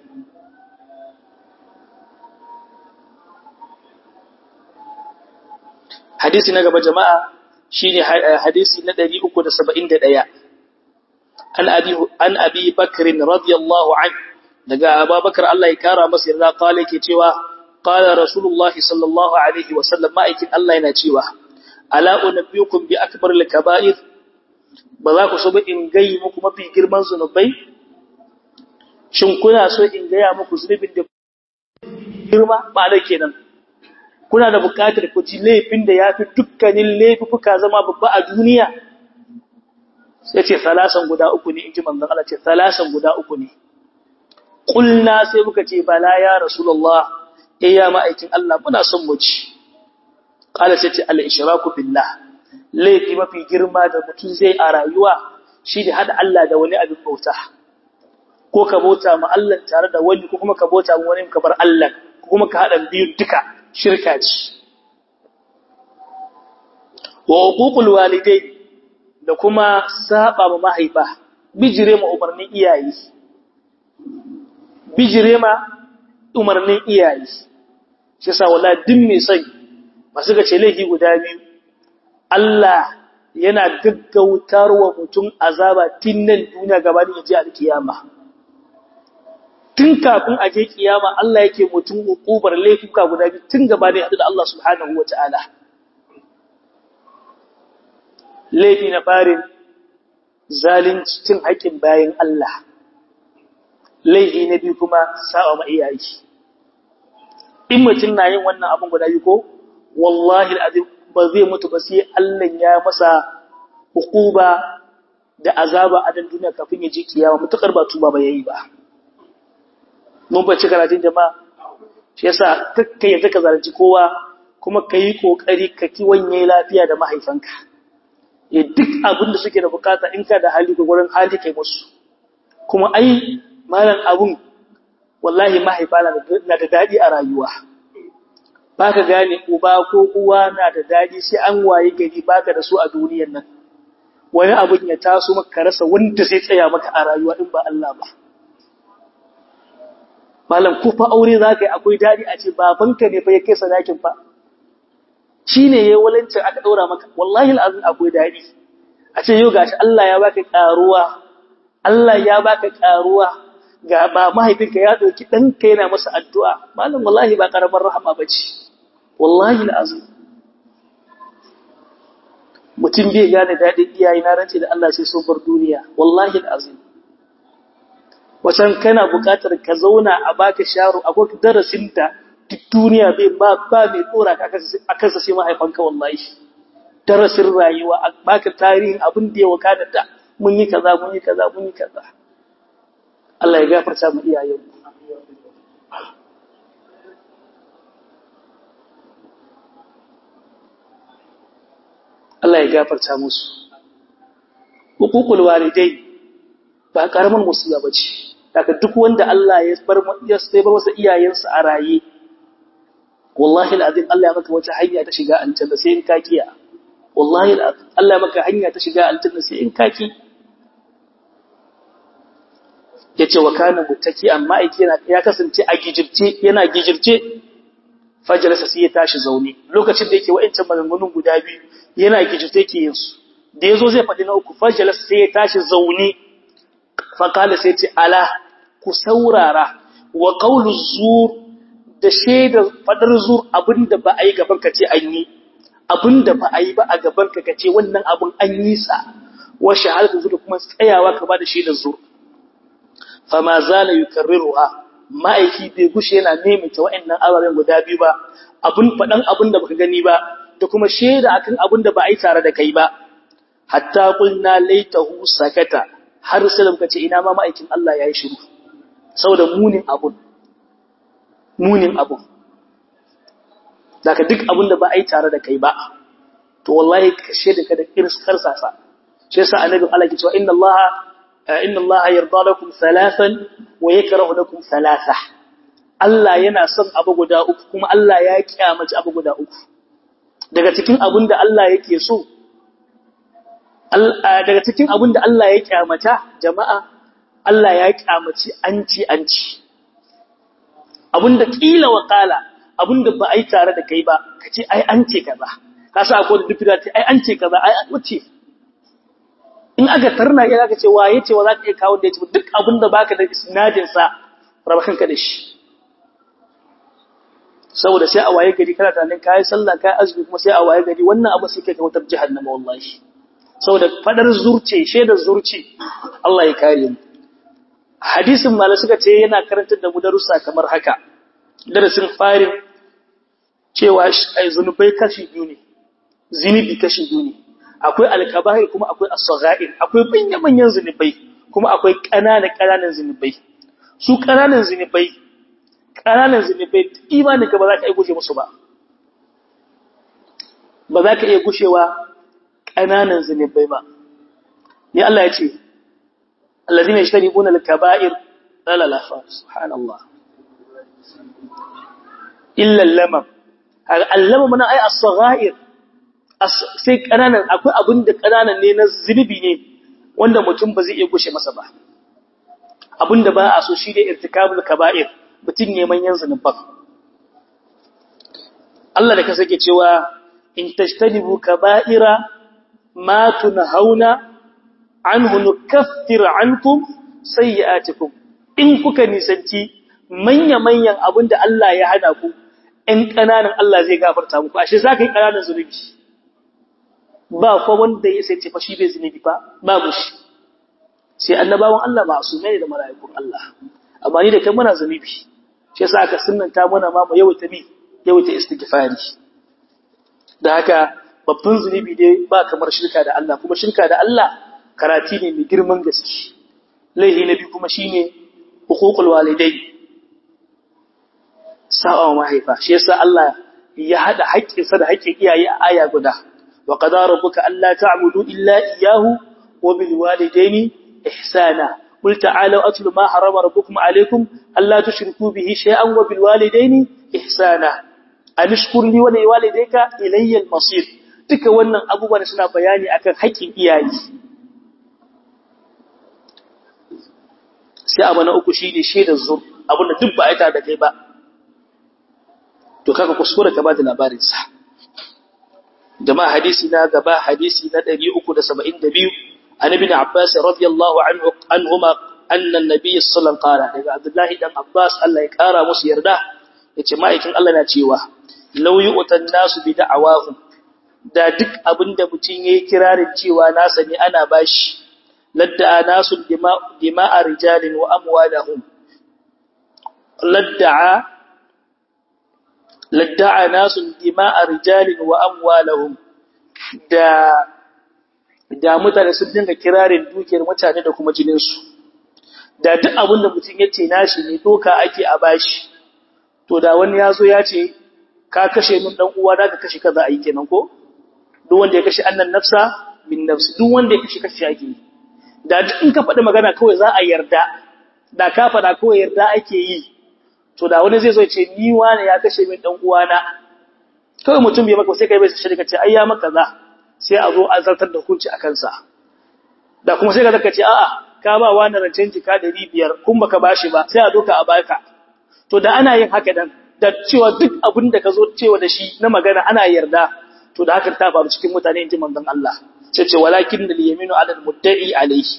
S1: hadisi na gaba jama'a shine hadisi na 371 an abi an abi bakr radiyallahu anhu daga abubakar Allah ya kara masa yarda kale ke cewa qala rasulullahi sallallahu alaihi wasallam ma'aikin Allah yana cewa ala unabbiukum bi akbar al-kaba'ir ba za ku so ba in gayi muku mafi girman zunubai shin kuna so in gaya muku zunubin da girma ba da kenan kuna da buƙatar ku ji laifin da yafi dukkanin laifuka zama babba a duniya sai ce salasan guda uku ne inji manzon Allah ce salasan guda uku ne kulna sai muka ce bala ya rasulullah eh ya ma'aikin Allah muna son mu ci qala sai ce al ishraku billah laifi mafi girma da mutum zai a rayuwa shi da hada Allah da wani abin bauta ko ka bauta ma Allah tare da wani ko kuma ka bauta ma wani ka bar Allah ko kuma ka hada biyu duka shirka ce wa uququl walidai da kuma saba ma mahaifa bijire ma umarnin iyaye bijire ma umarnin iyaye shi yasa wallahi din mai sai masu ga ce laifi guda biyu Allah yana gaggautar wa mutum azaba tun nan duniya gabanin yaje alkiyama tun kafin aje kiyama Allah yake mutum hukubar laifuka guda biyu tun gabanin hadu da Allah subhanahu wataala laifi na farin zalunci cin haƙin bayan Allah laifi na biyu kuma sa'a ma iyaye in mutum na yin wannan abin guda biyu ko wallahi alazim ba zai mutu ba sai Allah ya masa hukuba da azaba a dan duniya kafin ya je kiyama mutakar ba tuba ba yayi ba mun bace karatun jama'a shi yasa kakkai yadda ka zalunci kowa kuma kai kokari ka kiwanye lafiya da mahaifanka eh duk abin da suke da bukata in ka da hali ko gurin hali kai musu kuma ai malam abun wallahi mahaifa na da dadi a rayuwa baka gane uba ko uwa na da dadi sai an waye gari baka da su a duniyar nan wani abun ya taso maka rasa wanda zai tsaya maka a rayuwa in ba Allah ba malam ko fa aure zaka yi akwai dadi a ce babanka ne fa ya kai sadakin fa shine yayin walancin aka daura maka wallahi alazim akwai dadi a ce yau gashi Allah ya baka karuwa Allah ya baka karuwa ga ba mahaifinka ya dauki danka yana masa addu'a malam wallahi ba karamar rahama bace wallahi alazim mutum bai gane dadin iyaye na rance da Allah sai sun bar duniya wallahi alazim wacan kana buƙatar ka zauna a baka sharo akwai darasin da duk duniya bai ba ba mai dora ka akan sa sai mahaifanka wallahi darasin rayuwa a baka tarihin abin da ya wakana da mun yi kaza mun yi kaza mun yi kaza Allah ya gafarta mu iyayen mu Allah ya gafarta musu hukukul walidai ba karamin musiba bace daga duk wanda Allah ya bar ya bar masa iyayensa a raye wallahi alazim Allah ya maka wata hanya ta shiga aljanna sai in ka kiya wallahi alazim Allah ya maka hanya ta shiga aljanna sai in ka ki yace wa kana mutaki amma aiki yana ya kasance a gijirce yana gijirce fajalasa sai ya tashi zaune lokacin da yake wa'ancan maganganun guda biyu yana gijirce yake yin su da yazo zai faɗi na uku fajalasa sai ya tashi zaune faƙala sai ce ala ku saurara wa ƙaunu zur da shaidar faɗar zur abinda ba a yi gaban ka ce an yi abinda ba a yi ba a gaban ka ce wannan abin an yi sa wa shahadatu zur kuma tsayawa ka ba da shaidar zur fama zala yukarriruha ma'aiki bai gushe yana maimaita wa'annan ababen guda biyu ba abin faɗan abin da baka gani ba da kuma shaida akan abin da ba a yi tare da kai ba hatta qulna laitahu sakata har sai muka ce ina ma ma'aikin Allah ya yi shiru saboda munin abun munin abun daga duk abun da ba a yi tare da kai ba to wallahi ka shaida ka da irskar sasa shi yasa annabi Allah ke cewa inna Allah inna Allah yarda lakum thalathan wa yakrahu lakum thalatha Allah yana son abu guda uku kuma Allah ya kiyamaci abu guda uku daga cikin abun da Allah yake so daga cikin abin da Allah ya kyamata jama'a Allah ya kyamaci anci anci abin da kila wa kala abin da ba a yi tare da kai ba ka ce ai an ce kaza ka sa akwai da dufi da ce ai an ce kaza ai an wuce in aka tarna ya zaka ce waye ce wa za ka iya kawo da ya ce duk abin da baka da isnadin sa raba kanka da shi saboda sai a waye gari kana tunanin kai sallah kai azumi kuma sai a waye gari wannan abu sai kai wutar jahannama wallahi saboda fadar zurce shaidar zurce Allah ya kare mu hadisin malai suka ce yana karantar da mu darussa kamar haka darasin farin cewa ai zunubai kashi biyu ne zinubi kashi biyu ne akwai alkaba'ir kuma akwai as-sagha'ir akwai manyan manyan zinubai kuma akwai ƙananan ƙananan zinubai su ƙananan zinubai ƙananan zinubai imanin ka ba za ka iya gushe musu ba ba za ka iya gushewa ƙananan zinubai ba ni Allah ya ce allazina yashtaribuna al-kaba'ir la la la subhanallah illa al-lamam al-lamam na ay as-sagha'ir sai ƙananan akwai abin da ƙananan ne na zunubi ne wanda mutum ba zai iya gushe masa ba abin da ba a so shi ne irtikabul kaba'ir mutum ne manyan zunuban Allah da ka sake cewa in tajtanibu kaba'ira ma tunhauna anhu nukaffir ankum sayyi'atikum in kuka nisanci manya manyan abin da Allah ya hana ku ɗan ƙananan Allah zai gafarta muku ashe za ka yi ƙananan zunubi ba ko wanda ya sai ce fa shi bai zunubi ba babu shi sai annabawan Allah ba su mai da mala'ikun Allah amma ni da kai muna zunubi shi yasa aka sunnanta mana ma mu yawaita bi yawaita istighfari da haka babban zunubi dai ba kamar shirka da Allah kuma shirka da Allah karati ne mai girman gaske laihi na biyu kuma shine huququl walidai sa'a mahaifa shi yasa Allah ya hada haƙƙinsa da haƙƙin iyaye a aya guda وقضى ربك ألا تعبدوا إلا إياه وبالوالدين إحسانا قل تعالوا أتل ما حرم ربكم عليكم ألا تشركوا به شيئا وبالوالدين إحسانا أن اشكر لي ولوالديك إلي المصير duka wannan abubuwan suna bayani akan haƙƙin iyaye sai abu na uku shine shaidar zur abin da duk ba aita da kai ba to kaka kuskure ka ba da labarin sa jama'a hadisi na gaba hadisi na 372 an ibn Abbas radiyallahu anhu anhuma anna an-nabiy sallallahu alaihi wasallam daga Abdullah dan Abbas Allah ya kara musu yarda yace ma'aikin Allah na cewa law yu'tan nasu bi da'awahum da duk abinda mutun yayi kirarin cewa nasa ne ana bashi ladda nasu dima'a rijalin wa amwalahum ladda'a ladda'a nasun dima'a rijalin wa amwalahum da da mutane sun dinga kirarin dukiyar mutane da kuma jinin su da duk abin da mutum yace nashi ne doka ake a bashi to da wani yazo ya ce ka kashe min dan uwa da ka kashe kaza ai kenan ko duk wanda ya kashe annan nafsa bin nafsi duk wanda ya kashe kashe ake da duk in ka faɗi magana kawai za a yarda da ka faɗa kawai yarda ake yi to da wani zai zo ce ni wani ya kashe min dan uwana kawai mutum bai maka sai kai bai shi ka ce ai ya maka za sai a zo a zartar da hukunci a kansa da kuma sai ka zaka ce a'a ka ba wani rancen jika 500 kun baka bashi ba sai a doka a baka to da ana yin haka dan da cewa duk abin da ka zo cewa da shi na magana ana yarda to da haka ta faru cikin mutane inji manzon Allah sai ce walakin da yaminu ala mudda'i alayhi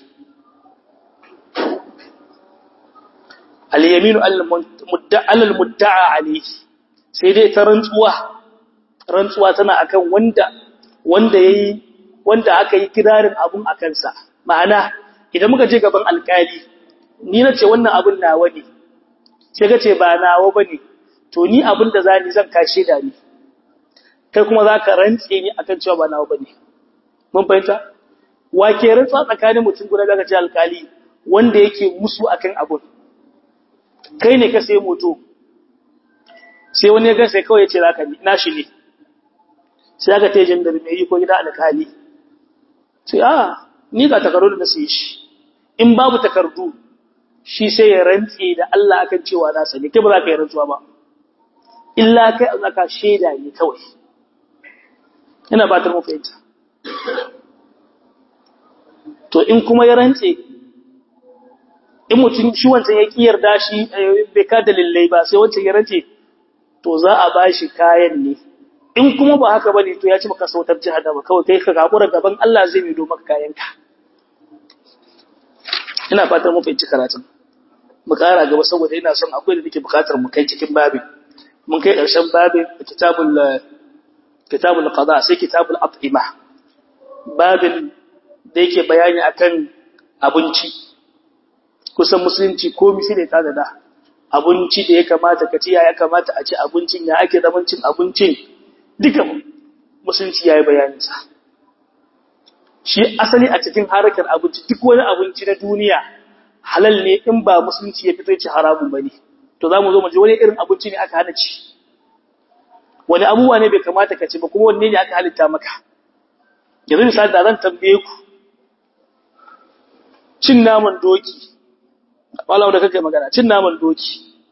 S1: al-yaminu alal mudda'a alayhi sai dai ta rantsuwa rantsuwa tana akan wanda wanda yayi wanda aka yi kirarin abun akan sa ma'ana idan muka je gaban alkali ni nace wannan abun nawa ne sai kace ba nawa bane to ni abun da zani zan kashe da ni kai kuma zaka rantse ni akan cewa ba nawa bane mun fahimta wa ke rantsuwa tsakanin mutum guda daga ce alkali wanda yake musu akan abun kai ne ka sai moto sai wani ya sai kawai ya ce zaka ni nashi ne sai aka ta jin da mai yi ko gida alƙali sai a ni ga takardu da sai shi in babu takardu shi sai ya rantse da Allah akan cewa na sani kai ba za ka yi rantsuwa ba illa kai a zaka shaida ne kawai ina ba ta mu fahimta to in kuma ya rantse in mutum shi wancan ya ki yarda shi bai ka dalilai ba sai wancan ya rance to za a bashi kayan ne in kuma ba haka bane to ya ci maka sautar jahannama kawai kai ka gabura gaban Allah zai mido maka kayanka ina fatan mun fahimci karatun mu kara gaba saboda ina son akwai da nake bukatar mu kai cikin babin mun kai karshen babin kitabul kitabul qada sai kitabul at'ima babin da yake bayani akan abinci kusan musulunci komai sai da ta da abinci da ya kamata ka ci ya kamata a ci abincin ya ake zaman cin abincin duka musulunci yayi bayanin sa shi asali a cikin harkar abinci duk wani abinci na duniya halal ne in ba musulunci ya fito ci haramun bane to zamu zo mu ji wani irin abinci ne aka hana ci wani abubuwa ne bai kamata ka ci ba kuma wanne ne aka halitta maka yanzu misali da zan tambaye ku cin naman doki wala da kake magana cin naman doki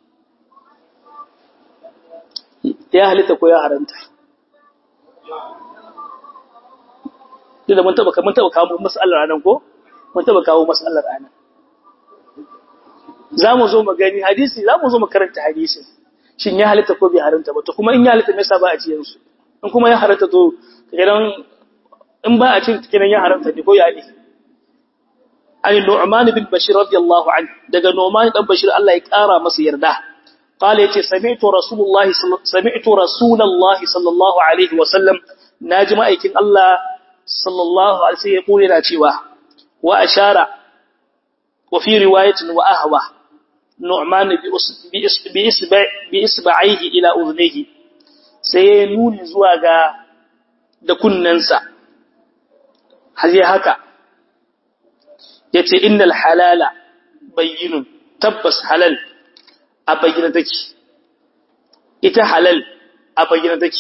S1: ya halitta ko ya haranta duk da mun taba mun taba kawo mas'alar anan ko mun taba kawo mas'alar anan zamu zo mu gani hadisi zamu zo mu karanta hadisin shin ya halitta ko bai haranta ba to kuma in ya halitta me yasa ba a ciyan su in kuma ya haranta to gidan in ba a cin kiran ya haranta ne ko ya ne an Nu'man bin Bashir radiyallahu anhu daga Nu'man dan Bashir Allah ya kara masa yarda قال يتي سمعت رسول الله سمعت رسول الله صلى الله عليه وسلم ناجم ايكن الله صلى الله عليه وسلم يقول لنا cewa wa ashara wa fi riwayatin wa ahwa nu'man bi isba' bi isba'ihi ila udhnihi sai nuni zuwa ga da kunnansa haje haka yace innal halala bayyinun tabbas halal a bayyana take ita halal a bayyana take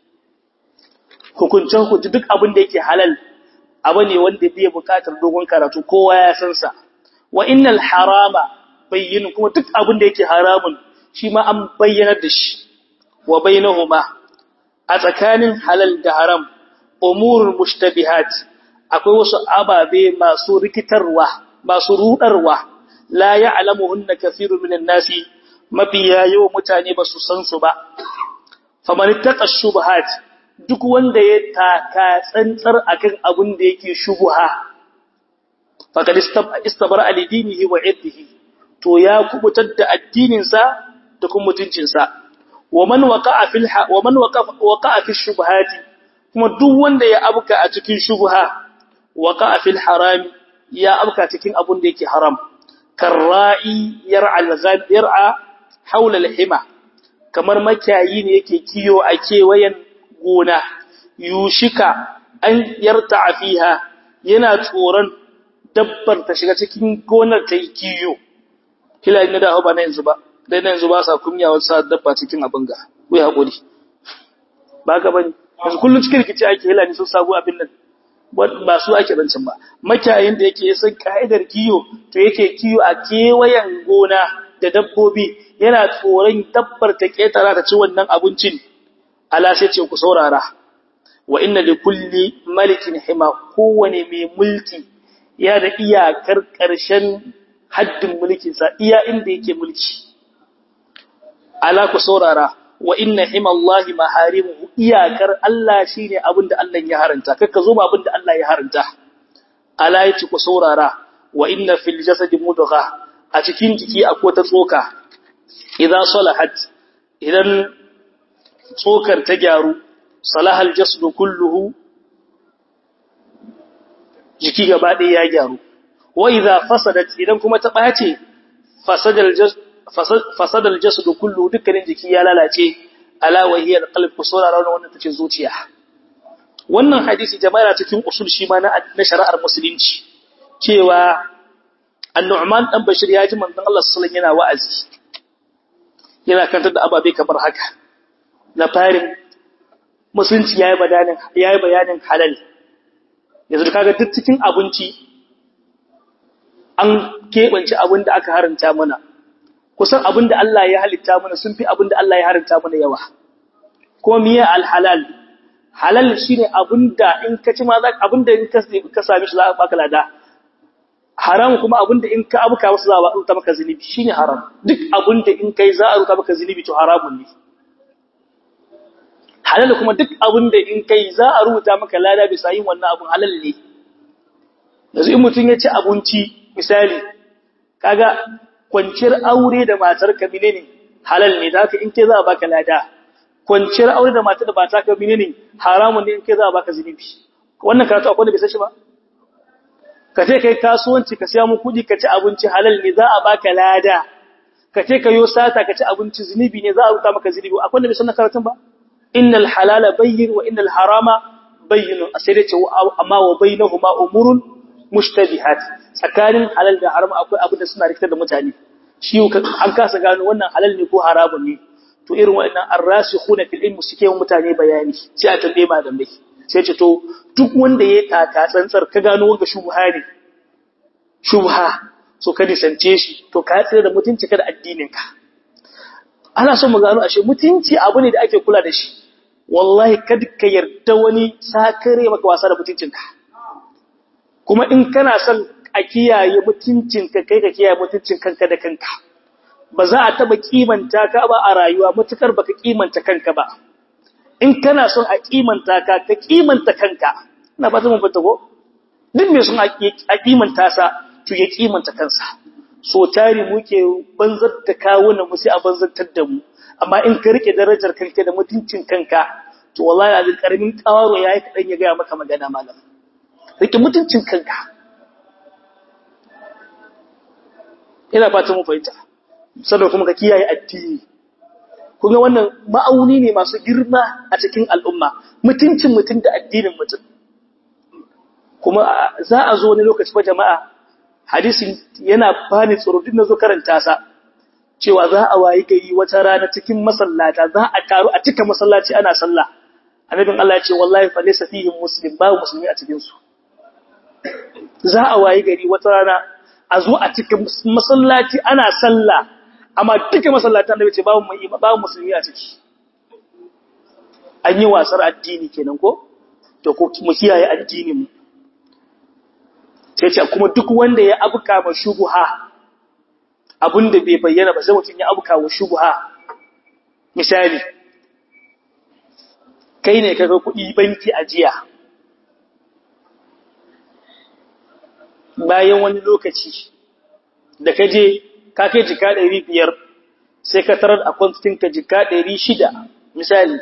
S1: hukuncin hukunci duk abin da yake halal abu ne wanda bai bukatar dogon karatu kowa ya san sa wa innal harama bayyin kuma duk abin da yake haramun shi ma an bayyana da shi wa bainahuma a tsakanin halal da haram umurul mushtabihat akwai wasu ababe masu rikitarwa masu rudarwa la ya'lamuhunna kathirun minan nasi mafiya yawan mutane ba su san su ba faman ittaqa shubuhat duk wanda ya taka tsantsar akan abin da yake shubuha faqad istabara alidinihi wa irdihi to ya kubutar da addinin sa da kuma mutuncin sa wa man waqa'a fil wa man waqa'a fi shubuhati kuma duk wanda ya abuka a cikin shubuha waqa'a fil harami ya abuka cikin abin da yake haram karra'i yar'a al-ghad yar'a haula al-hima kamar makiyayi ne yake kiyo a kewayen gona yushika an yarta fiha yana tsoron dabbar ta shiga cikin gonar ta yi kiyo kila ina da ba na yanzu ba dai na yanzu ba sa kunya wasu dabba cikin abin ga ku ya hakuri ba ka bane yanzu kullun cikin rikici ake hila ne sun sabu abin nan ba su ake rancin ba makiyayin da yake san ka'idar kiyo to yake kiyo a kewayen gona da dabbobi yana tsoron dabbar ta ketara ta ci wannan abincin ala sai ce ku saurara wa inna li kulli malikin hima kowane mai mulki ya da iyakar ƙarshen haddin mulkin sa iya inda yake mulki ala ku saurara wa inna himallahi maharimuhu iyakar Allah shine abinda Allah ya haranta kakka zo ba abinda Allah ya haranta ala yace ku saurara wa inna fil jasadi mudgha a cikin jiki akwai ta tsoka idan salahat idan tsokar ta gyaru salahal jasdu kulluhu jiki gaba ɗaya ya gyaru wa idza fasadat idan kuma ta bace fasadal jasd fasadal jasdu kulluhu dukkanin jiki ya lalace ala wa hiya alqalb kusura rawana wannan tace zuciya wannan hadisi jama'a cikin usul shi ma na shari'ar musulunci cewa annu'man dan bashir ya ji manzon Allah sallallahu alaihi wasallam yana wa'azi yana kantar da ababe kamar haka na farin musulunci yayi bayanin yayi bayanin halal yanzu kaga duk cikin abinci an kebance abin da aka haranta mana kusan abin da Allah ya halitta mana sun fi abin da Allah ya haranta mana yawa kuma miye alhalal halal shine abin da in ka ci ma za abin da in ka ka sami shi za ka baka lada haram kuma abin da in ka abuka wasu za a rubuta maka zunubi shine haram duk abin da in kai za a rubuta maka zunubi to haramun ne halal kuma duk abin da in kai za a rubuta maka lada bisa yin wannan abin halal ne yanzu in mutum ya ci abinci misali kaga kwanciyar aure da matar ka menene halal ne zaka in kai za a baka lada kwanciyar aure da matar da ba ta ka menene haramun ne in kai za a baka zunubi wannan karatu akwai da bai san shi ba ka ce kai kasuwanci ka siya mu kuɗi ka ci abinci halal ne za a baka lada ka ce ka yo sata ka ci abinci zunubi ne za a rubuta maka zunubi akwai da bai san karatun ba innal halala bayyin wa innal harama bayyinun sai dai ce amma wa bainahuma umurun mushtabihat tsakanin halal da haram akwai abin da suna rikitar da mutane shi an kasa gano wannan halal ne ko haramun ne to irin waɗannan arrasikhuna fil ilmi suke yin mutane bayani sai a tambaye malamai sai ce to duk wanda ya taka tsantsar ka gano wanga shubha ne shubha so ka nisance shi to ka tsira da mutunci ka da addinin ka ana son mu gano ashe mutunci abu ne da ake kula da shi wallahi kada ka yarda wani sakare maka wasa da mutuncinka kuma in kana son a kiyaye mutuncinka kai ka kiyaye mutuncin kanka da kanka ba za a taba kimanta ka ba a rayuwa mutukar baka kimanta kanka ba in kana son a kimanta ka ka kimanta kanka ina fata mun fata ko duk mai son a kimanta sa to ya kimanta kansa so tari muke banzar da kawunan mu sai a banzantar da mu amma in ka rike darajar kanka da mutuncin kanka to wallahi azin karamin kawaro yayi kadan ya ga maka magana malam rike mutuncin kanka ina fatan mu fahimta sannan kuma ka kiyaye addini kuma wannan ma'auni ne masu girma a cikin al'umma mutuncin mutum da addinin mutum kuma za a zo wani lokaci ba jama'a hadisin yana bani tsoro duk na zo karanta sa cewa za a wayi gari wata rana cikin masallata za a taru a cika masallaci ana sallah annabin Allah ya ce wallahi fa laysa fihim muslim babu musulmi a cikin su za a wayi gari wata rana a zo a cika masallaci ana sallah amma duka masallatan da bace babu mai babu musulmi a ciki an yi wasar addini kenan ko to ko mu kiyaye addinin mu sai ce kuma duk wanda ya abuka ma shubuha abinda bai bayyana ba sai mutum ya abuka wa shubuha misali kai ne kaga kuɗi banki ajiya bayan wani lokaci da ka je ka kai jika ɗari biyar sai ka tarar a kwantinka jika ɗari shida misali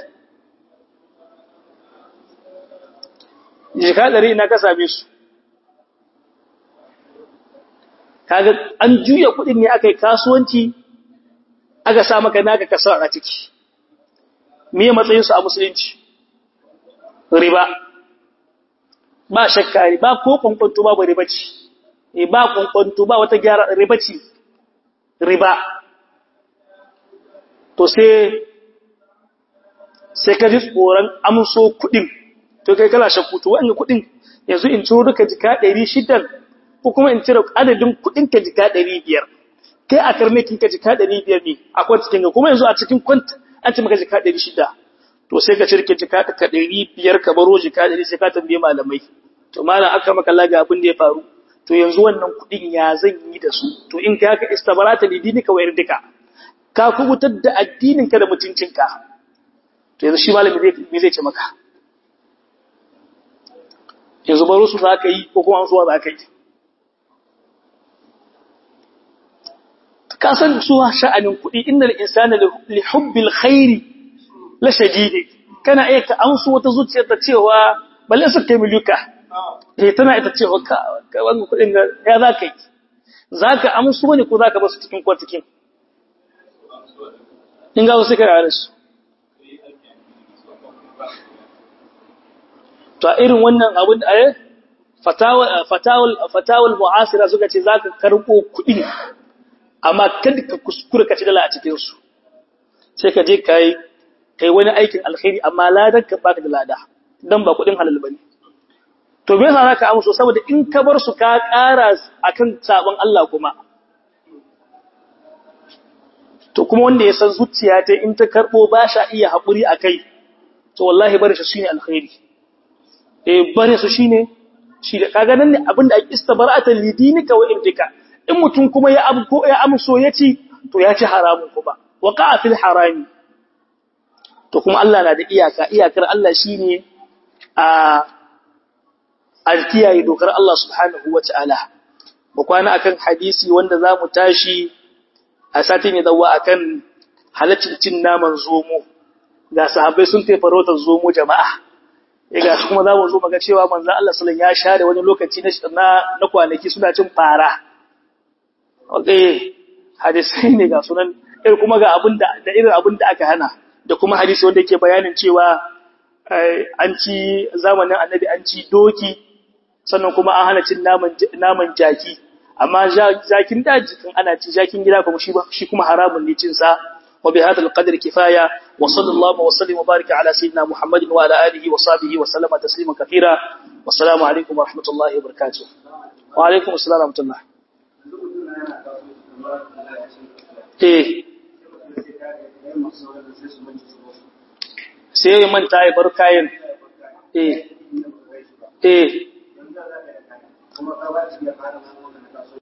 S1: jika ɗari ina ka same su kaga an juya kuɗin ne aka yi kasuwanci aka sa maka naka kasar a ciki me matsayinsu a musulunci riba ba shakka ba ko kwankwanto babu riba ce e ba kwankwanto ba wata gyara riba ce riba to sai sai ka ji tsoron amso kuɗin to kai kala shakku to wa'anga kuɗin yanzu in ciro duka jika ɗari shidan ko kuma in cire adadin kuɗin ka jika ɗari biyar kai a karnikin ka jika ɗari biyar ne a kwantikin ka kuma yanzu a cikin kwant an ce maka jika ɗari shida to sai ka cirke jika ka ɗari biyar ka baro jika ɗari sai ka tambaye malamai to malam aka maka laga abin da ya faru to yanzu wannan kuɗin ya zan yi da su to in ka haka istabarata lidini ka wayar duka ka kubutar da addinin ka da mutuncinka to yanzu shi malami zai me zai ce maka yanzu baro su za ka yi ko kuma an zuwa za ka yi ka san suwa sha'anin kuɗi innal insana li hubbil khairi la shadidi kana iya ka amsu wata zuciyar ta cewa balle su kai miluka eh tana ita cewa ka wannan kuɗin ga ya za ka yi za ka amsu wani ko za ka basu cikin kwatikin in ga wasu kare da su to a irin wannan abin da eh fatawal fatawal fatawal mu'asira suka ce za ka karɓo kuɗi amma kada ka kuskura ka ci dala a cikin su sai ka je kai kai wani aikin alkhairi amma ladan ka baka da lada dan ba kudin halal bane to me yasa zaka amso saboda in ka bar su ka ƙara akan sabon Allah kuma to kuma wanda ya san zuciya ta in ta karbo ba sha iya haƙuri akai to wallahi bare shi shine alkhairi eh bare su shine shi da kaga nan ne abinda ake istabara'atan lidinika wa ibdika in mutum kuma ya abu ko ya amso ya ci to ya ci haramun kuma waqa'a fil harami to kuma Allah na da iyaka iyakar Allah shine a alkiyaye dokar Allah subhanahu wataala mu kwana akan hadisi wanda zamu tashi a satin ya dawo akan halaccin cin naman zomo ga sahabbai sun tafi farautar zomo jama'a ga su kuma zamu zo muga cewa manzon Allah sallallahu alaihi wasallam ya share wani lokaci na na kwanaki suna cin fara okay hadisi ne ga sunan irin kuma ga abin da da irin abin da aka hana da kuma hadisi wanda yake bayanin cewa an ci zamanin annabi an ci doki sannan kuma an hana cin naman jaki amma jakin daji kan ana ci jakin gida kuma shi shi kuma haramun ne cin sa wa bi hadal qadri kifaya wa sallallahu wa sallim wa baraka ala sayyidina muhammadin wa ala alihi wa sahbihi wa sallama tasliman kathira wa assalamu alaikum wa rahmatullahi wa barakatuh wa alaikum assalam wa rahmatullah eh sai ya manta ya bar kayan eh eh